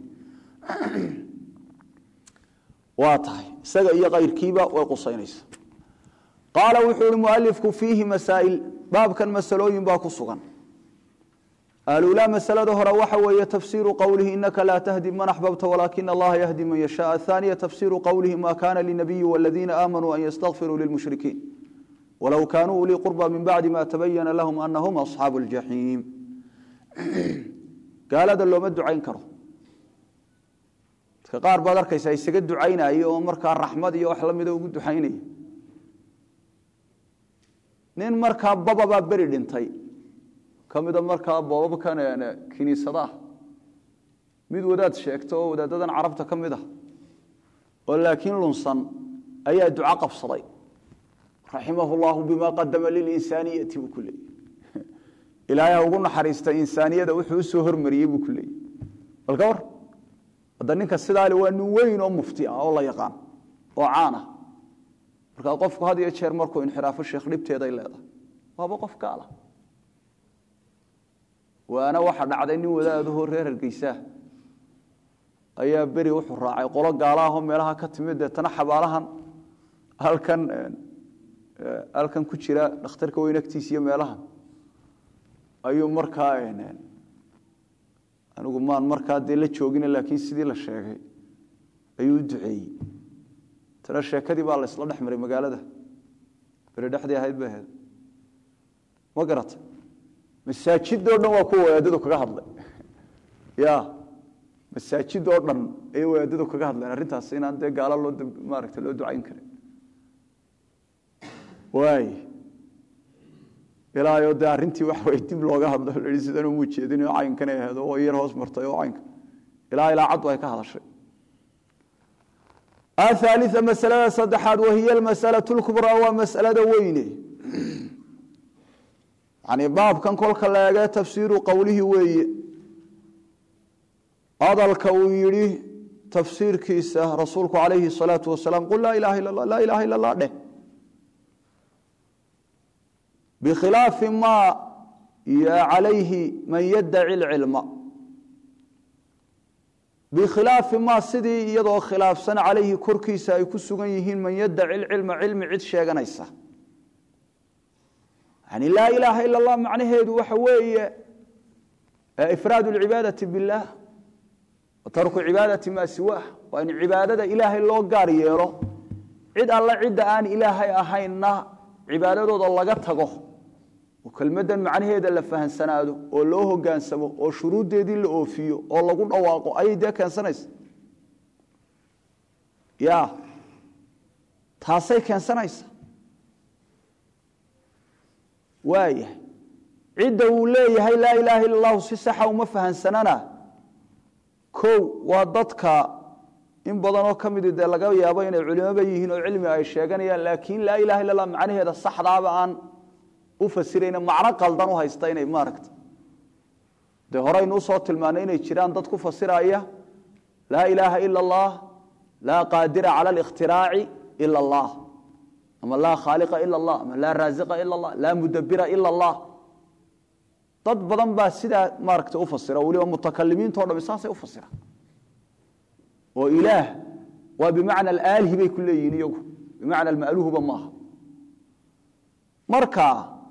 waa tahay isaga iyo kayrkiiba way qusaynaysaa qaala wuxuu ihi mualifku fiihi masaa'il baabkan masalooyin baa ku sugan alulaa masalada hore waxa weeye tafsiiru qowlihi inaka laa tahdi man axbabta walaakina allaha yahdi man yashaa athaniya tafsiiru qowlihi ma kana linabiyi waladiina aamanuu an yastakfiruu lilmushrikiin walow kaanuu ulii qurba min bacdi ma tabayana lahum anahum asxaabu ljaxiim gaalada looma ducayn karo dadka qaar baad arkaysaa isaga ducaynaya oo markaa raxmad iyo wax lamida ugu ducaynaya nin markaa bababaa beri dhintay ka mida markaa boobabkan kiniisadaah mid wadaad sheegta oo wadaadadan carabta ka mid ah oo laakiin lunsan ayaa duco qabsaday raximahu llahu bima qadama lilinsaaniyati buu ku leeyay ilaahay ugu naxariista insaaniyada wuxuu usoo hormariyey buu ku leeyay bal ka war hadda ninka sidaale waa nin weyn oo mufti ah oo la yaqaan oo caan ah markaa qofku had iyo jeer markuu inxiraafo sheekh dhibteeday leedahay waaba qof gaala waana waxa dhacday nin wadaadahoo reer hargeysaa ayaa beri wuxuu raacay qolo gaalaahoo meelaha ka timid deetana xabaalahan halkan halkan ku jira dhakhtarka weyn agtiisa iyo meelahan ayuu markaa anigu maan markaa dee la joogina laakiin sidii la sheegay ayuu u duceeyey tana sheekadii baa la isla dhex maray magaalada beri dhexdii ahayd bay ahayd ma garata masaajidoo dhan waa kuwa wadaadadu kaga hadlay ya masaajidoo dhan ayay wadaadadu kaga hadleen arrintaas inaan dee gaalo loo maaragta loo ducayn karin waay ilaayo dee arrintii waxa way dib looga hadlo la yihi sidan uma jeedin oo caynkan ay ahayd oo yar hoos martay oo caynka ilaa ilaa cad ay ka hadashay athalitha masalada saddexaad wahiya almasalatu lkubraa waa masalada weyne yani baabkan kolka la eege tafsiiru qowlihi weeye hadalka uu yidhi tafsiirkiisa rasuulku calayhi الsalaatu wasalaam qul laa ilaha ila laa ilaha ila اllah dheh bikhilaafi ma calayhi man yaddaci اlcilma bikhilaafi ma sidii iyadoo khilaafsan calayhi korkiisa ay ku sugan yihiin man yaddaci اlcilma cilmi cid sheeganaysa yani laa ilaaha ila اllah macnaheedu waxa weeye ifraad اlcibaadati biاllah wa tarku cibaadati maa siwaah waa in cibaadada ilaahay loo gaar yeelo cid alle cidda aan ilaahay ahaynna cibaadadooda laga tago oo kelmaddan macnaheeda la fahamsanaado oo loo hogaansamo oo shuruuddeedii la oofiyo oo lagu dhawaaqo ayay dee keensanaysa ya taasay keensanaysa waayahay cidda uu leeyahay laa ilaaha illa allahu si saxa uma fahansanana kow waa dadka in badanoo ka midi dee laga yaabo inay culimoba yihiin oo cilmi ay sheeganayaan laakiin laa ilaha illa allah macnaheeda saxdaaba aan u fasirayna macno qaldan u haysta inay maaragta dee horeynu usoo tilmaanay inay jiraan dad ku fasiraya laa ilaaha ila allah laa qaadira cala اlاkhtiraaci ila اllah ama laa khaaliqa ila اllah ama laa raasiqa ila اllah laa mudabira ila اllah dad badan baa sidaa maaragta u fasira weliba mutakalimiinto dhami saasay u fasira oo ilaah waa bimacna alaalhi bay ku leeyihiin iyagu bimacna alma'luuhba maaha marka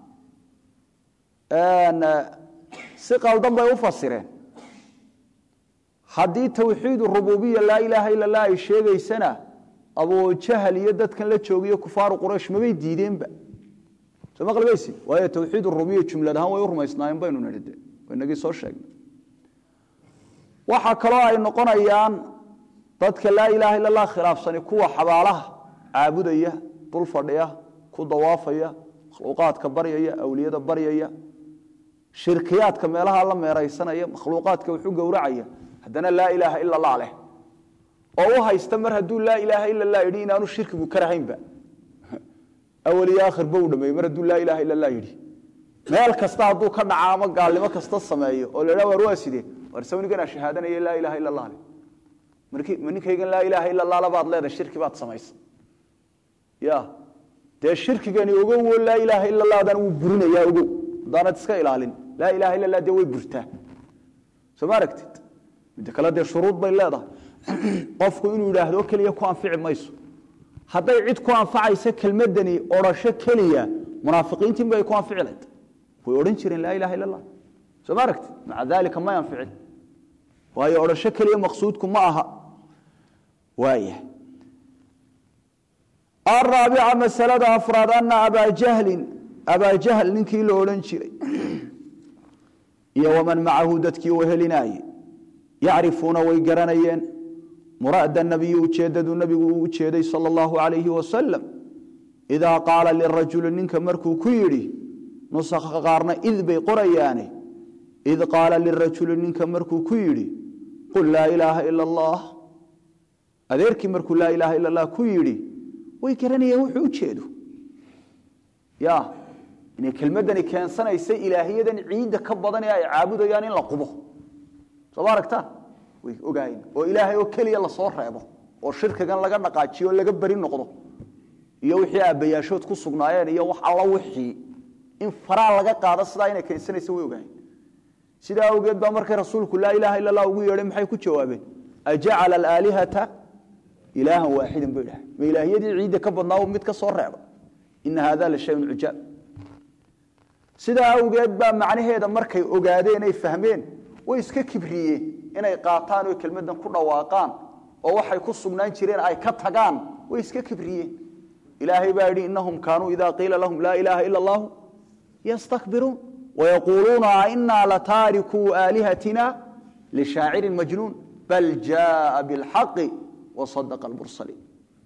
si qaldan bay u fasireen haddii tawxiid rububiya laa ilaaha ila lah ay sheegaysana abujahal iyo dadkan la joogiyo kufaaru quraysh mabay diideenba soo maqlibaysi waayo tawxiid rubiya jumlad ahaan way u rumaysnaayeen baynu nidhi de waynagii soo sheegnay waxaa kaloo ay noqonayaan dadka laa ilaaha illa allah khilaafsani kuwa xabaalaha caabudaya dul fadhiya ku dawaafaya makhluuqaadka baryaya awliyada baryaya shirkiyaadka meelaha la meeraysanaya makhluuqaadka wuxuu gowracaya haddana laa ilaaha ila allah leh oo u haysta mar hadduu laa ilaaha ila allah yidhi inaanu shirkigu ka rahaynba awal iyo aakhirba uu dhameeyey mar hadduu laa ilaaha ila allah yidhi meel kasta hadduu ka dhaca ama gaalnimo kasta sameeyo oo la idhaha war waa sidee war sawniganaa shahaadanaya laa ilaaha ila allah leh markii ma ninkaygan laa ilaaha ila allah labaad leedahay shirki baad samaysa ya dee shirkigani ogow oo laa ilaaha ila allah adaan wuu burinayaa ogow haddaanad iska ilaalin laa ilaha illa allah dee way burtaa soo ma aragtid midda kale dee shuruud bay leedahay qofku inuu yidhaahdo keliya ku anfici mayso hadday cid ku anfacaysa kelmadani odrhasho keliya munaafiqiintiin bay ku anfici lahayd way odhan jireen laa ilaha illa allah soo ma aragtid maca daalika may anficin waayo odhasho keliya maqsuudku ma aha waaya araabica masalada afraad ana abaa jahlin abaa jahl ninkii la odhan jiray iyo waman macahu dadkii u helinaaye yacrifuuna way garanayeen muraada nabiyi ujeedadu nabigu uu ujeeday sala allahu alayhi wasalam idaa qaala lirajuli ninka markuu ku yidhi nusakha qaarna id bay qorayaane id qaala lirajuli ninka markuu ku yidhi qul laa ilaaha ila allah adeerkii markuu laa ilaaha ila allah ku yidhi way garanayeen wuxuu ujeedo ya inay kelmadani keensanaysa ilaahiyadan ciidda ka badan ee ay caabudayaan in la qubo soo ma aragtaan way ogaayeen oo ilaahay oo keliya lasoo reebo oo shirkigan laga dhaqaajiyo oo laga beri noqdo iyo wixii aabbayaashood ku sugnaayeen iyo wax alla wixii in faraa laga qaado sidaa inay keensanaysa way ogaayeen sidaa awgeed baa markay rasuulku laa ilaaha illa allah ugu yeedhay maxay ku jawaabeen ajacala alaalihata ilaahan waaxidan bay dhahay ma ilaahiyadii ciidda ka badnaa mid ka soo reeba ina hada la shayun cujaab sidaa awgeed baa macnaheeda markay ogaadeen ay fahmeen way iska kibriyeen inay qaataan oo kelmadan ku dhawaaqaan oo waxay ku sugnaan jireen ay ka tagaan way iska kibriyeen ilaahay baa yidhi inahum kaanuu ida qiila lahum laa ilaaha ila allahu yastakbiruun wayaquuluuna ainaa lataarikuu aalihatina lishaacirin majnuun bal jaaa bilxaqi wasadaqa almursaliin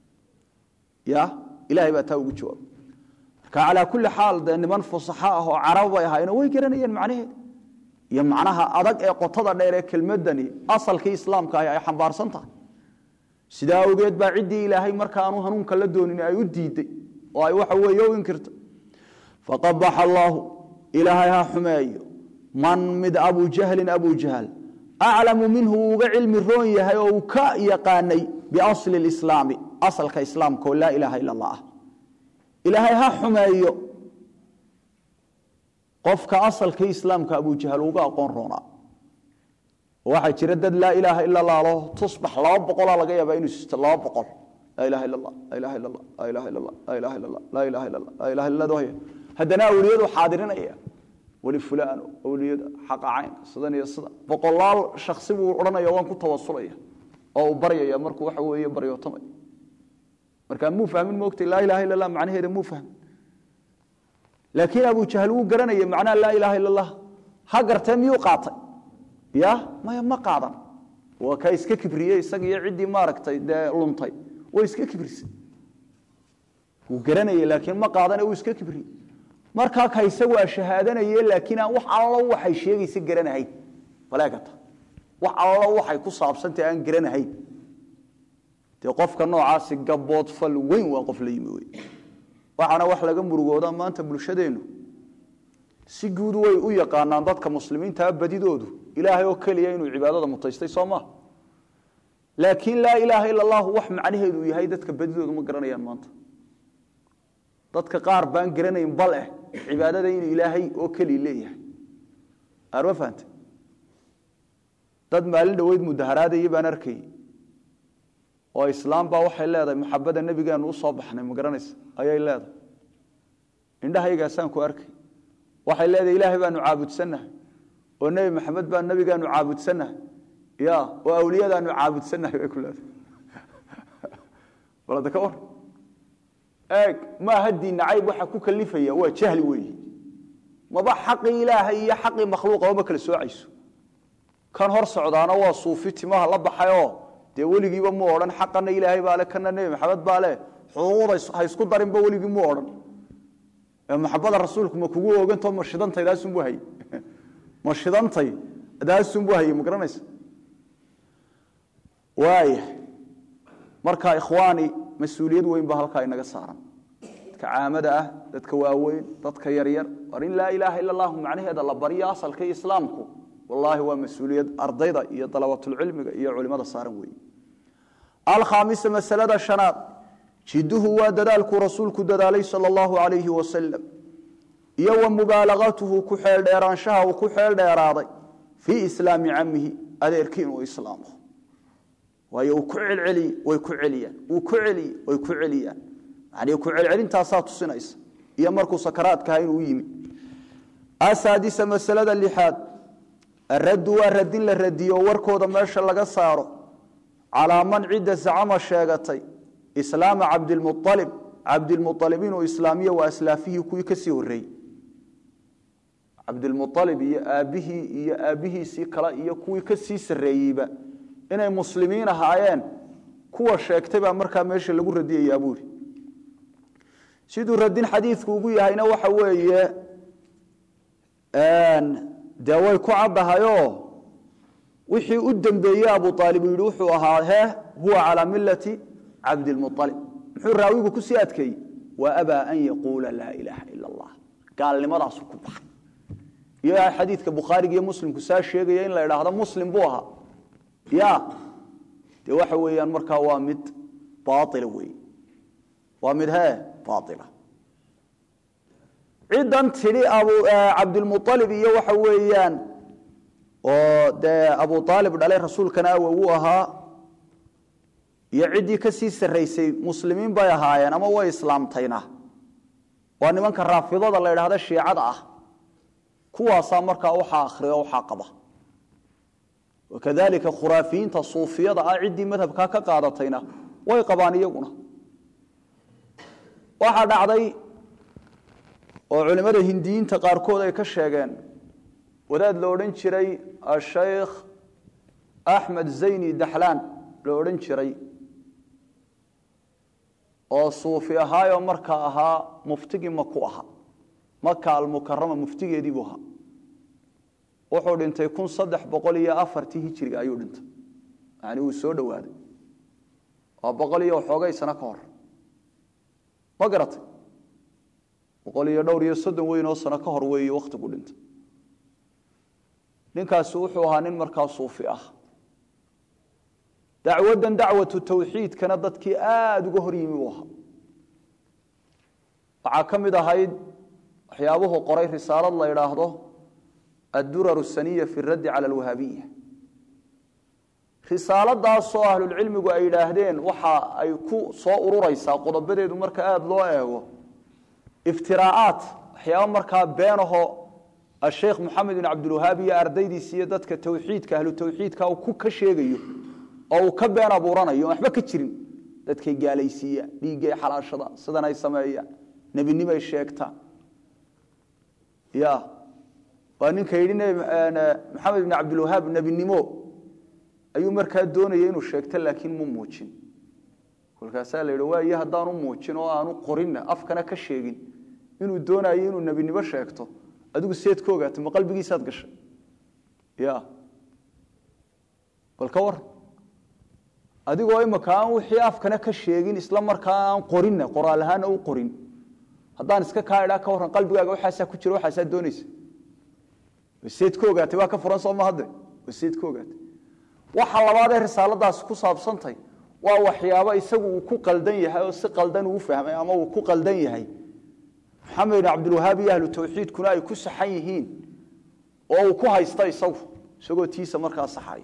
ya ilahay baa taa ugu jawaabay marka calaa kulli xaal dee niman fusaxo ah oo carab bay ahaayeen way garanayeen macnaheeda iyo macnaha adag ee qotada dheer ee kelmadani asalkii islaamka ah ay xambaarsan tahay sidaa awgeed baa ciddii ilaahay markaanu hanuunka la doonin ay u diiday oo ay waxa weeye u inkirtay faqabaxa allaahu ilaahay ha xumeeyo man mid abu jahlin abu jahl aclamu minhu uu uga cilmi roon yahay oo uu ka yaqaanay biasli lislaami asalka islaamka oo laa ilaaha ila allah ah ilaahay ha xumeeyo qofka asalkii islaamka abujahal uga aqoon roonaa waxaa jira dad laa ilaaha ila allah lo tusbax laba boqolaa laga yaabaa inuu sisto laba boqol laa ilaha illa allah laa ilaha illa allah laa ilaha illa allah laa ilaha illa allah laa ilaha illa allah laa ilaha illa allah haddana awliyadu xaadirinaya weli fulaano awliyada xaqa cayn sidan iyo sida boqolaal shaksi buu odhanaya waan ku tawasulaya oo uu baryaya markuu waxa weeye baryootamay markaa muu fahmin moogtay laa ilaha illa allah macnaheeda muu fahmin laakiin abu jahl wuu garanaya macnaha laa ilaaha illa allah ha gartee miyuu qaatay ya maya ma qaadan waa ka iska kibriyey isaga iyo ciddii maaragtay dee luntay way iska kibrisay wuu garanayay laakiin ma qaadane wuu iska kibriyey markaa ka isagu aa shahaadanaye laakiin aan wax allo waxay sheegaysa garanahayn baleegata wax allo waxay ku saabsantay aan garanahayn dee qofka noocaasi gabood fal weyn waa qof la yimi wey waxaana wax laga murugooda maanta bulshadeennu si guud way u yaqaanaan dadka muslimiintaa badidoodu ilaahay oo keliya inuu cibaadada mutaystay soo maa laakiin laa ilaaha ila allahu wax macnaheedu yahay dadka badidoodu ma garanayaan maanta dadka qaar baan garanayn bal eh cibaadada inuu ilaahay oo keliya leeyahay aarma fahante dad maalin dhoweyd mudaharaadaya baan arkayay oo islaam baa waxay leedahay maxabada nebigeenu usoo baxnay ma garanaysa ayay leedahay indhahaygaasaan ku arkay waxay leedahay ilaahay baanu caabudsannahay oo nebi maxamed baa nebigaanu caabudsannahay ya oo awliyadaanu caabudsannahay bay ku leedahay balada ka war eeg maaha diin nacayb waxa ku kalifaya waa jahli weeyi maba xaqii ilaahay iyo xaqii makhluuqaba ma kala soocayso kan hor socdaana waa suufi timaha la baxayoo dee weligiiba mu odhan xaqana ilaahay baa le kana nebi maxamed baa le xuquuqda ha isku darinba weligii mu odhan maxabada rasuulku ma kugu ogantao ma shidantay daasunbu hay ma shidantay daasunbu haye ma garanaysa waaya marka ikhwaani mas-uuliyad weyn baa halkaa inaga saaran dadka caamada ah dadka waaweyn dadka yaryar war in laa ilaaha ila allahu macnaheeda la baryo asalka islaamku wallaahi waa mas-uuliyad ardayda iyo dalabatulcilmiga iyo culimada saaran weeye alkhaamisa masalada shanaad jiduhu waa dadaalkuu rasuulku dadaalay sal allahu alayhi wasalam iyo wa mubaalagatuhu ku xeeldheeraanshaha uu ku xeeldheeraaday fii islaami camihi adeerkii inuu islaamo waayo uu ku celceliye way ku celiyaan uu ku celiye way ku celiyaan yani ku celcelintaasaa tusinaysa iyo markuu sakaraadkaha inuu yimi asaadisa masalada lixaad araddu waa radin la radiyo warkooda meesha laga saaro calaa man cidda zacama sheegatay islaama cabdilmualib cabdilmualib inuu islaamiyo waa aslaafihii kuwii kasii horeeyey cabdilmualib iyo aabbihii iyo aabbihiisii kale iyo kuwii kasii sarreeyeyba inay muslimiin ahaayeen kuwa sheegtay baa markaa meesha lagu radiyayaa buuri siduu radin xadiidku ugu yahayna waxa weeye dee way ku caddahayoo wixii u dembeeyey abu aalib uu yihi wuxuu ahaa he huwa calaa milati cabdilmualib muxuu raawigu kusii adkeeyey wa abaa an yaquula laa ilaaha ila allah gaalnimadaasu ku baxay iyo xadiidka bukhaariga iyo muslimku saa sheegaya in la idhaahdo muslim buu ahaa ya dee waxa weeyaan markaa waa mid baaila wey waa mid he baaila ciddan tidhi cabdilmualib iyo waxa weeyaan oo dee abu aalib dhalay rasuulkana awow u ahaa iyo ciddii ka sii sarraysay muslimiin bay ahaayeen ama way islaamtayna waa nimanka raafidada la idhaahda shiicada ah kuwaasaa markaa waxaa akhriya o waxaa qaba wakadalika khuraafiyiinta suufiyada ah ciddii madhabkaa ka qaadatayna way qabaan iyaguna waxaa dhacday oo culimmada hindiyiinta qaarkood ay ka sheegeen wadaad la odhan jiray ashaykh axmed zayni daxlaan la odhan jiray oo suufi ahaayoo markaa ahaa muftigii maku ahaa maka almukarama muftigeediibuu ahaa wuxuu dhintay kun saddex boqol iyo afartii hijiriga ayuu dhintay yani uu soo dhowaaday waa boqol iyo waxoogay sano ka hor ma garatay boqol iyo dhowr iyo soddon weyn oo sano ka hor weeye wakhtigu dhintay ninkaasi wuxuu ahaa nin markaa suufi ah dacwaddan dacwatu tawxiidkana dadkii aada uga hor yimi uu ahaa waxaa ka mid ahayd waxyaabuhu qoray risaalad la idhaahdo addurar saniya fi raddi cala alwahaabiya risaaladaasoo ahlulcilmigu ay yidhaahdeen waxa ay ku soo ururaysaa qodobadeedu marka aada loo eego iftiraa'aat waxyaaba markaa beenaho asheekh moxamed bin cabdilwahaab iyo ardaydiisa iyo dadka tawxiidka ahlu tawxiidka uu ku ka sheegayo oo uu ka been abuuranayo on waxba ka jirin dadkay gaalaysiiyaan dhiiggay xalaashada sidan ay sameeyaan nebinimay sheegtaan ya waa ninka yidhi maxamed bin cabdilwahaab nebinimo ayuu markaa doonaya inuu sheegto laakiin mu muujin kolkaasaa la yidhi waayo haddaanu muujin oo aanu qorinna afkana ka sheegin inuu doonayo inuu nebinimo sheegto adigu seed ka ogaatay ma qalbigiisaad gashay ya bal ka waran adigoo imaka aan wixii afkana ka sheegin isla markaa aan qorinna qoraal ahaana u qorin haddaan iska kaa idhaa ka warran qalbigaaga waxaasaa ku jira waxaasaa doonaysa waseed ka ogaatay waa ka furan soo ma hadde waseed ka ogaatay waxa labaad ee risaaladaasi ku saabsantay waa waxyaabo isagu uu ku qaldan yahay oo si qaldan uu fahmay ama uu ku qaldan yahay maxamed bin cabdilwahaab iyo ahlu tawxiidkuna ay ku saxan yihiin oo uu ku haysta isagu isagoo tiisa markaa saxaya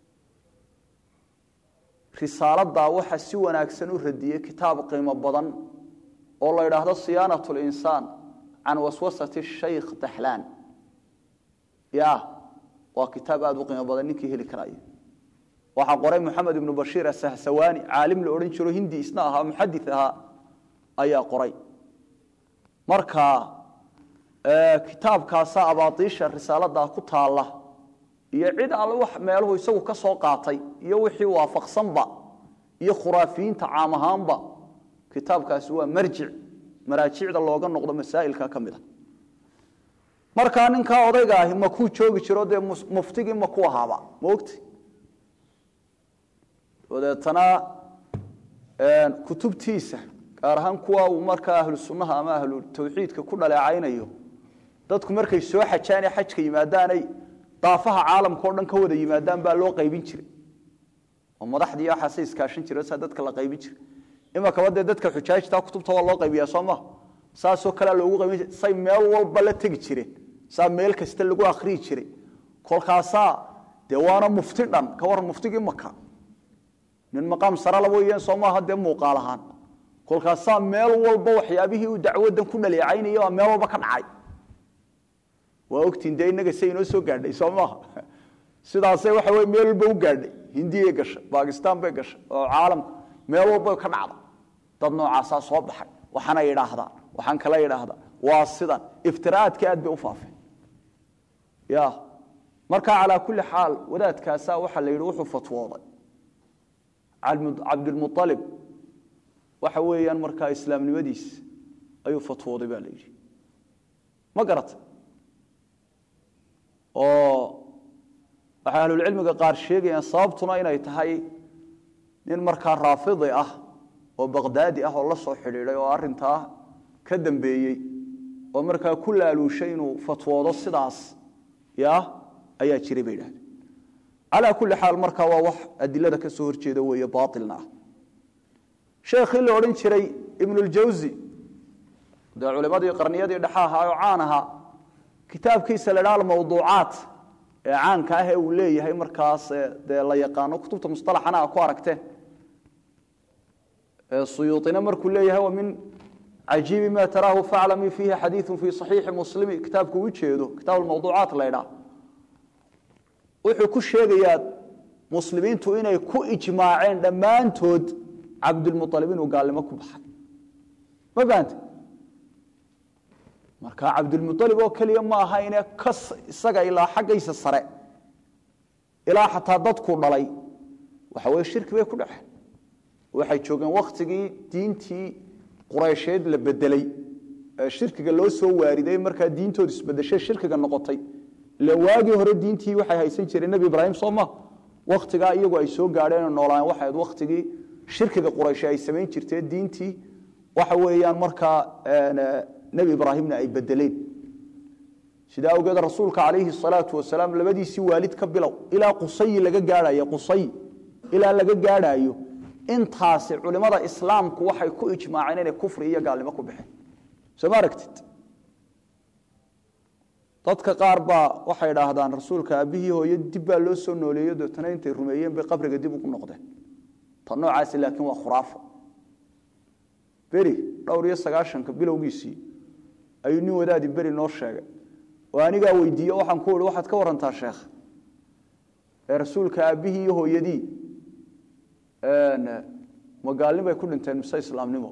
risaaladaa waxaa si wanaagsan u radiyey kitaab qiimo badan oo la idhaahdo siyaanat linsaan can waswasati shaykh daxlaan ya waa kitaab aada u qiimo badan ninkii heli karaya waxaa qoray moxamed ibnu bashiir asahsawaani caalim la odhan jiro hindi isna ahaa muxadi ahaa ayaa qoray marka kitaabkaasa abaadiisha risaaladaa ku taalla iyo cid alle wax meeluhu isagu ka soo qaatay iyo wixii waafaqsanba iyo khuraafiyiinta caam ahaanba kitaabkaasi waa marjic maraajicda looga noqdo masaa'ilka ka mid a markaa ninkaa odayga ahi makuu joogi jiro dee muftigii maku ahaaba ma ogti dabeetana kutubtiisa gaar ahaan kuwa uu markaa ahlu sunnaha ama ahlu tawxiidka ku dhaleecaynayo dadku markay soo xajaane xajka yimaadaanay daafaha caalamka o dhan ka wada yimaadaan baa loo qaybin jiray oo madaxdii waxaase iskaashan jira saa dadka la qaybin jiray imakaba dee dadka xujaajta kutubta waa loo qaybiyaa soo maha saasoo kalea loogu qaybin jiray say meel walba la tegi jireen saa meel kasta lagu akhriyi jiray kolkaasaa dee waana mufti dhan ka waran muftigii maka nin maqaam sarala weeyaan soo maaha dee muuqaal ahaan kolkaasaa meel walba waxyaabihii uu dacwadan ku dhaleecaynaya baa meel walba ka dhacay waa ogtiin dee innaga say inoo soo gaadhay soo maaha sidaasay waxa weye meel walba u gaadhay hindiyay gashay bakistan bay gashay oo caalamka meel walba ka dhacda dad noocaasaa soo baxay waxaana idhaahdaa waxaan kala idhaahdaa waa sidan iftiraa'aadka aad bay u faafeen ya marka calaa kulli xaal wadaadkaasaa waxaa la yidhi wuxuu fatwooday cabdilmualib waxa weeyaan markaa islaamnimadiis ayuu fatwooday baa la yidhi ma garata oo waxay ahlulcilmiga qaar sheegayaan sababtuna inay tahay nin markaa raafidi ah oo baqdaadi ah oo la soo xidhiiday oo arintaa ka dambeeyey oo markaa ku laaluushay inuu fatwoodo sidaas ya ayaa jiray bay idhahdeen calaa kulli xaal markaa waa wax adilada ka soo horjeeda weeye baailna ah sheekhii la odhan jiray ibnuljawsi dee culimadii qarniyadii dhexa ahaa oo caan ahaa kitaabkiisa la dhaha mawduucaat ee caanka ah ee uu leeyahay markaas dee la yaqaano kutubta musalaxana a ku aragteen suyuuطina markuu leeyahay wa min cajiibi ma taraahu faclami fiihi xadiiu fi صaxiixi muslimi kitaabku u jeedo kitaab mawduucaat la ydhaha wuxuu ku sheegayaa muslimiintu inay ku ijmaaceen dhammaantood cabdulmualib inuu gaalnimo ku baxay ma fahamte marka cabdulmualib oo keliya ma aha ine ka isaga ilaa xaggaysa sare ilaa xataa dadku dhalay waxa weye shirki bay ku dhaceen waxay joogeen wakhtigii diintii quraysheed la bedelay ee shirkiga loo soo waariday markaa diintoodu isbedeshay shirkiga noqotay ila waagii hore diintii waxay haysan jireen nebi ibraahim soo ma wakhtigaa iyagu ay soo gaadheen noolaan waxay ahayd wakhtigii shirkiga qurayshe ay samayn jirtee diintii waxa weeyaan markaa nebi ibraahimna ay bedeleen sidaa awgeed rasuulka calayhi salaatu wasalaam labadiisii waalid ka bilow ilaa qusayi laga gaadhayo qusay ilaa laga gaadhaayo intaasi culimada islaamku waxay ku ijmaaceen inay kufri iyo gaalnimo ku baxeen soo ma aragtid dadka qaar baa waxay idhaahdaan rasuulka aabbihii hooyo dib baa loo soo nooleeyo deetana intay rumeeyeen bay qabriga dib ugu noqdeen ta noocaasi laakiin waa khuraafo beri dhowr iyo sagaashanka bilowgiisii ayuu nin wadaadi beri noo sheegay oo anigaa weydiiye waxaan ku ihi waxaad ka warantaa sheekh ee rasuulka aabbihii iyo hooyadii magaalnimay ku dhinteen mise islaamnimo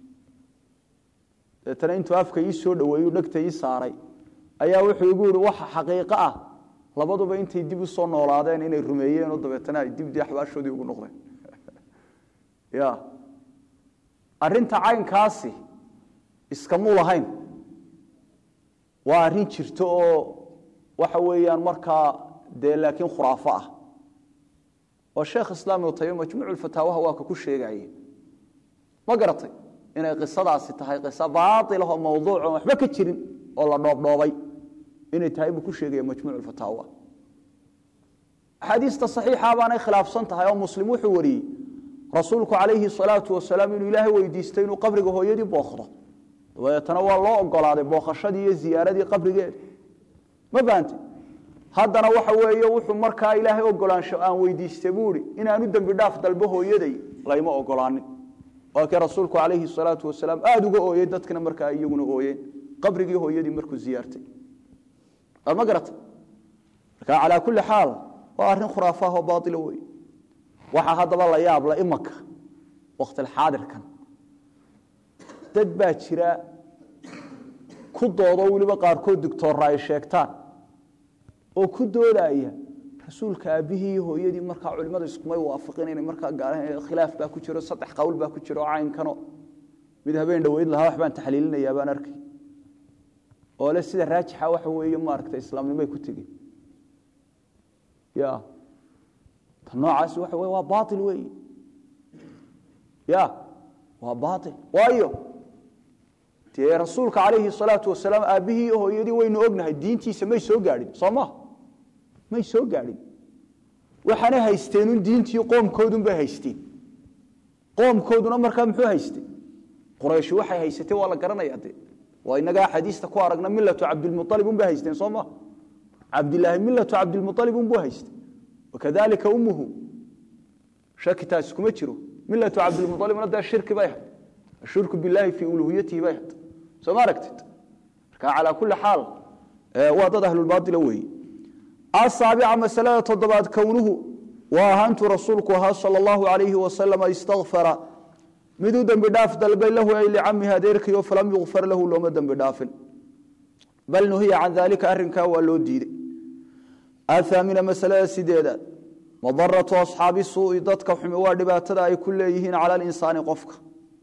deetana intuu afka ii soo dhaweeyuu dhegta ii saaray ayaa wuxuu igu yihi waxa xaqiiqo ah labaduba intay dib u soo noolaadeen inay rumeeyeen oo dabeetana ay dibdii axbaashoodii ugu noqdeen ya arrinta caynkaasi iskamuu lahayn waa arrin jirto oo waxa weeyaan markaa dee laakiin khuraafo ah oo sheekh islaam ibnu taymiya majmuucu fataawaha waa ka ku sheegaye ma garatay inay qisadaasi tahay qiso baailah oo mawduuc oon waxba ka jirin oo la dhoobdhoobay inay tahay buu ku sheegaya majmuuc fataawa axaadiista saxiixa baanay khilaafsan tahay oo muslim wuxuu wariyey rasuulku calayhi salaatu wasalaam inuu ilaahay weydiistay inuu qabriga hooyadii booqdo dabeetana waa loo ogolaaday booqashadii iyo ziyaaradii qabrigeeda ma fahamte haddana waxa weeye wuxuu markaa ilaahay ogolaansho aan weydiistay buu ihi inaanu dembi dhaaf dalbo hooyaday layma ogolaanin waa kii rasuulku calayhi salaatu wasalaam aada uga ooyey dadkina markaa iyaguna ooyeen qabrigii hooyadii markuu ziyaartay ma garata marka calaa kulli xaal waa arrin khuraafaah oo baaila wey waxaa haddaba la yaabla imanka waktilxaadirkan dad baa jira ku doodo weliba qaarkood digtoora ay sheegtaan oo ku doodaya rasuulka aabbihii iyo hooyadii markaa culimmadu iskumay waafiqin inay markaa gaaraan khilaaf baa ku jiro saddex qawl baa ku jiro oo caynkano mid habeen dhoweyd lahaa wax baan taxliilinayaa baan arkay oo le sida raajixa waxa weeye maaragta islaamnimay ku tegeen ya ta noocaasi waxa wey waa baail weeye ya waa baail waayo dee rasuulka calayhi salaatu wasalaam aabbihii iyo hooyadii waynu ognahay diintiisa may soo gaadhin soo ma may soo gaadhin waxaanay haysteenun diintii qoomkoodunbay haysteen qoomkooduna markaa muxuu haystay quraysh waxay haysatee waa la garanaya de waa inagaa xadiista ku aragna milatu cabdilmualib unbay haysteen soo ma cabdilaahi milatu cabdilmualib unbuu haystay wakadalika ummuhu shaki taasi kuma jiro milatu cabdilmualibna dee shirki bay ahayd ashirku billahi fii uluhiyatihi bay ahayd soo ma aragtid marka calaa kulli xaal waa dad ahlulbaaila weeye asaabica masalada toddobaad kownuhu waa ahaantu rasuulku ahaa sal allahu alayhi wasalama istakfara miduu dembi dhaaf dalbay lahu ay licamihi adeerkiio falam yukfar lahu looma dembi dhaafin bal nuhiya can daalika arinkaa waa loo diiday athaamina masalada sideedaad madaratu asxaabi suui dadka xumi waa dhibaatada ay ku leeyihiin cala linsaani qofka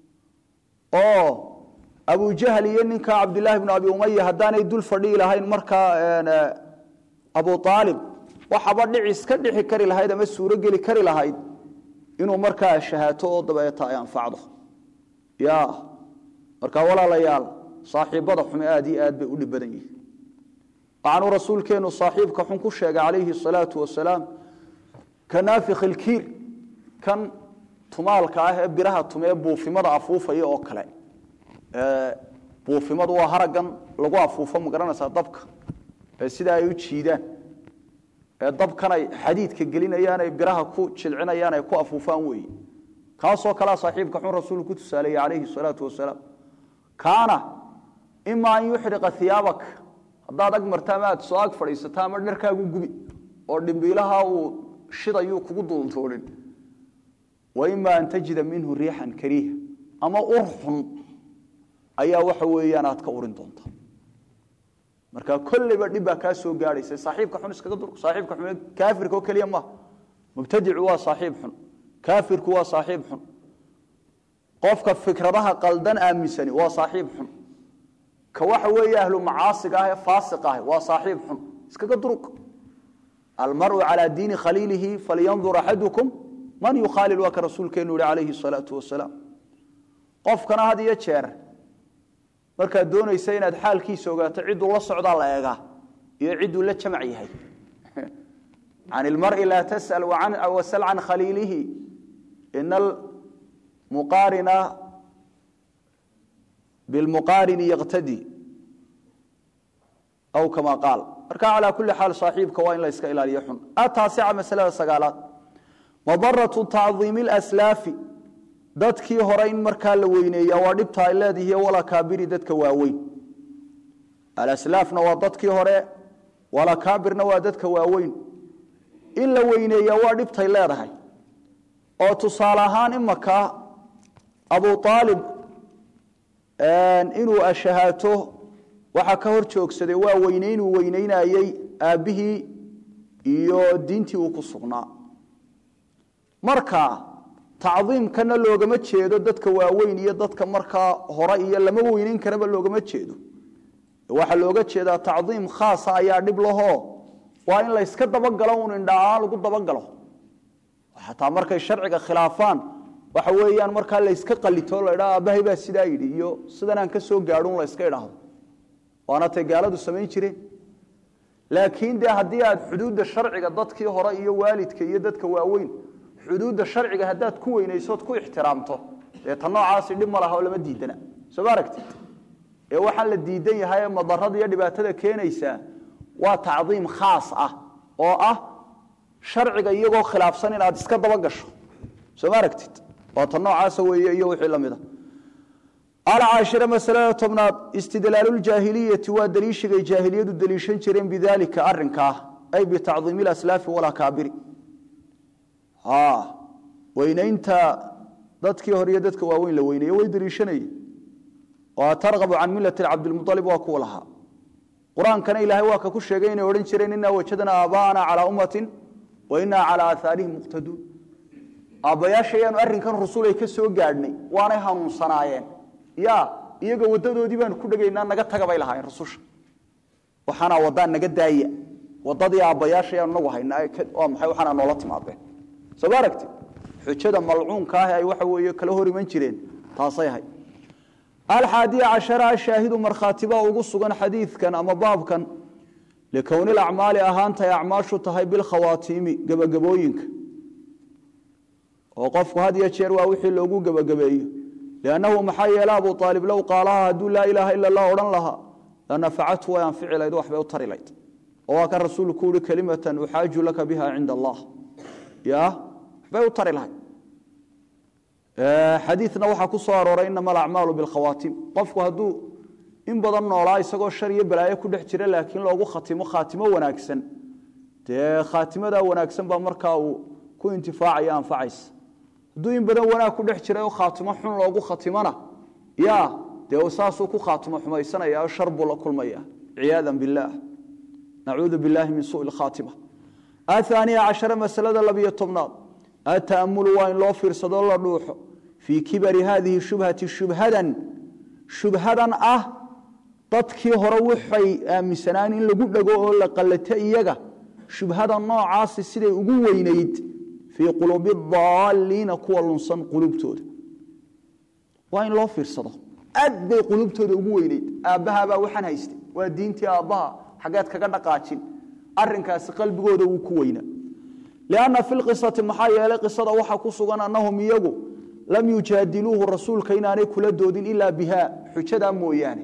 oo abujahl iyo ninka cabdilaahi bnu abi umaya haddaanay dul fadhii lahayn markaa abu aalib waxaba dhicis ka dhixi kari lahayd ama suuro geli kari lahayd inuu markaa shahaato oo dabeeta ay anfacdo ya markaa walaalayaal saaxiibada xume aad iyo aad bay u dhib badan yihiin waxaanuu rasuulkeenu saaxiibka xun ku sheegay calayhi salaatu wasalaam ka naafik ilkiir kan tumaalka ah ee biraha tumee buufimada afuufaya oo kale buufimadu waa haragan lagu afuufo ma garanaysaa dabka ee sida ay u jiidaan ee dabkan ay xadiidka gelinayaan ay biraha ku jilcinayaan ay ku afuufaan weeye kaasoo kalea saaxiibka xun rasuulku ku tusaaleeyey calayhi salaatu wasalaam kaana ima an yuxriqa hiyaabak haddaad ag marta ama aad soo ag fadhiisato ama dharkaagu gubi oo dhimbiilaha uu shidayuu kugu duuntoonin wa ima an tajida minhu riixan kariiha ama ur xun ayaa waxa weeyaan aad ka urin doonta marka kolleyba dhib baa kaa soo gaadhaysa saaxiibka xun iskaga dur saaxiibka xun kaafirka oo keliya maaha mubtadicu waa saaxiib xun kaafirku waa saaxiib xun qofka fikradaha qaldan aaminsani waa saaxiib xun ka waxa weeye ahlu macaasiga ah ee faasiq ah waa saaxiib xun iskaga duruq almaru calaa diini khaliilihi falyandur axadukum man yukhaalil waa ka rasuulkeenu yihi calayhi salaatu wasalaam qofkana had iyo jeer markaad doonaysa inaad xaalkiisa ogaato cidduu la socdaa la eegaa iyo cidduu la jamac yahay can ilmari laa tasal wasal can khaliilihi ina almuqaarina bilmuqaarini yaqtadi aw kama qaal marka calaa kulli xaal saaxiibka waa in la iska ilaaliyo xun ataasica masalada sagaalaad madaratu tacdiimi laslaafi dadkii hore in markaa la weyneeya waa dhibta ay leedihi walakaabiri dadka waaweyn alaslaafna waa dadkii hore walakaabirna waa dadka waaweyn in la weyneeya waa dhibtay leedahay oo tusaale ahaan imaka abu aalib inuu ashahaato waxaa ka hor joogsaday waa weyneynuu weyneynayey aabbihii iyo diintii uu ku sugnaa marka tacdiimkana loogama jeedo dadka waaweyn iyo dadka markaa hore iyo lama weyneyn karaba loogama jeedo waxaa looga jeedaa tacdiim khaasa ayaa dhib lahoo waa in layska dabagalo un indhaaan lagu dabagalo xataa markay sharciga khilaafaan waxa weeyaan markaa layska qalito la dhaa aabbahay baa sidaa yidhi iyo sidan aan ka soo gaadhun layska idhaahdo waana tay gaaladu samayn jireen laakiin dee haddii aad xuduudda sharciga dadkii hore iyo waalidka iyo dadka waaweyn xuduudda sharciga haddaad ku weynaysood ku ixtiraamto dee ta noocaasi dhib ma laha oo lama diidana soo ma aragtid ee waxaan la diidan yahay ee madarada iyo dhibaatada keenaysaa waa tacdiim khaas ah oo ah sharciga iyagoo khilaafsan inaad iska daba gasho soo ma aragtid waa ta noocaasa weeye iyo wixii lamid a alcaashira masalada tobnaad istidlaaluuljaahiliyati waa daliishigay jaahiliyadu daliishan jireen bidalika arinkaa ay bitacdiimi laslaafi walakaabiri weynaynta dadkii hore iyo dadka waaweyn la weyneeye way daliishanayeen oo targabu can millati cabdilmualib waa kuwa lahaa qur-aankana ilaahay waa ka ku sheegay inay odhan jireen inaa wajadnaa aabaana calaa ummatin wa inaa calaa aahaarihim muqtaduun aabbayaashayaanu arrinkan rusul ay ka soo gaadhnay waanay hanuunsanaayeen ya iyaga wadadoodii baanu ku dhegaynaa naga taga bay lahaayeen rususha waxaana wadaa naga daaya wadadii aabbayaashayaanu nagu haynaa waa maxay waxaana noola timaadeen soo ma aragti xujada malcuunka ah ay waxa weeye kala hor iman jireen taasay ahay alxaadiya cashara ashaahidu markhaatibaa ugu sugan xadiidkan ama baabkan likowni lacmaali ahaantay acmaashu tahay bilkhawaatiimi gebagabooyinka oo qofku had iyo jeer waa wixii loogu gebagabeeyo liannahu maxaa yeele abu aalib low qaalaha hadduu laa ilaaha ila allah odhan lahaa lanafacathu way anfici layd waxbay u tari layd oo waa kan rasuulku uhi kelimatan uxaaju laka biha cinda allah ya waxbay u tari lahayd xadiidna waxaa ku soo arooray inama alacmaalu bilkhawaatim qofku hadduu in badan noolaa isagoo shar iyo balaayo ku dhex jira laakiin loogu khatimo khaatimo wanaagsan dee khaatimadaa wanaagsan baa markaa uu ku intifaacaya anfacaysa hadduu in badan wanaag ku dhex jiray oo khaatimo xun loogu khatimona ya dee saasuu ku khaatimo xumaysanaya oo shar buu la kulmaya ciyaada billaah nacuudu billahi min sui khaatima ahaaniya cashara masalada labiyo tobnaad ataamulu waa in loo fiirsado la dhuuxo fii kibari haadihi shubhati shubhadan shubhadan ah dadkii hore waxay aaminsanaan in lagu dhego oo la qallato iyaga shubhada noocaasi siday ugu weynayd fii quluubi daaliina kuwa lunsan quluubtooda waa in loo fiirsado aad bay quluubtooda ugu weynayd aabbahabaa waxaan haystay waa diintii aabbaha xageed kaga dhaqaajin arinkaasi qalbigooda wuu ku weynaa lianna fi lqisati maxaa yeelay qisada waxaa ku sugan annahum iyagu lam yujaadiluuhu rasuulka inaanay kula doodin ilaa biha xujadaa mooyaane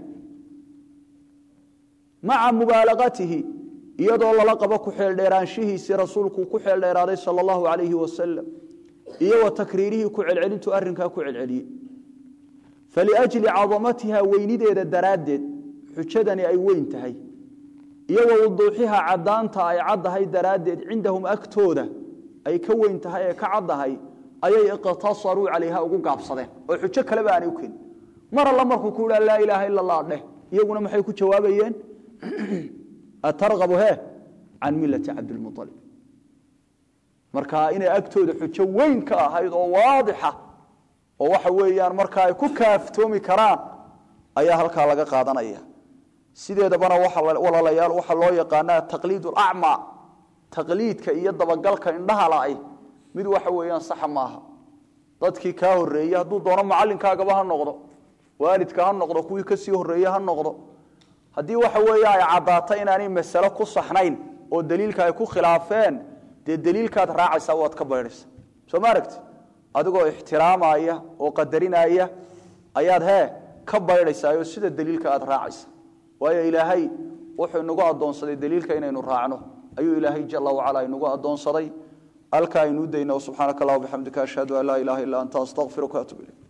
maca mubaalaqatihi iyadoo lala qabo ku xeeldheeraanshihiisii rasuulku ku xeeldheeraaday sal allahu alayhi wasalam iyo wa takriirihii ku celcelintu arinkaa ku celceliyey faliajli cadamatiha weynideeda daraaddeed xujadani ay weyn tahay iyo wa wuduuxiha caddaanta ay caddahay daraaddeed cindahum agtooda ay ka weyn tahay ee ka caddahay ayay iqtasaruu calayha ugu gaabsadeen oo xujo kaleba aanay u keenin mar alla markuu ku idhaa laa ilaaha ila allah dheh iyaguna maxay ku jawaabayeen atargabu he can millati cabdilmualib marka inay agtooda xujo weyn ka ahayd oo waadixa oo waxa weeyaan markaa ay ku kaaftoomi karaan ayaa halkaa laga qaadanaya sideedabana walaalayaal waxaa loo yaqaanaa taqliid acma taqliidka iyo dabagalka indhaha la-ay mid waxa weeyaan saxa maaha dadkii kaa horeeyey hadduu doono macalinkaagaba ha noqdo waalidka ha noqdo kuwii kasii horeeye ha noqdo haddii waxa weeye ay caddaato inaanay masalo ku saxnayn oo daliilka ay ku khilaafeen dee daliilkaad raacaysaa waad ka baydhaysa soo ma aragti adigoo ixtiraamaya oo qadarinaya ayaad hee ka baydhaysaa oo sida daliilka aad raacaysa waayo ilaahay wuxuu inagu addoonsaday daliilka inaynu raacno ayuu ilaahay jala wacala inagu addoonsaday alkaa aynuu dayno subxaanaka allah bixamdika ashhadu an laa ilaha illa anta astaqfiruka atub ilayk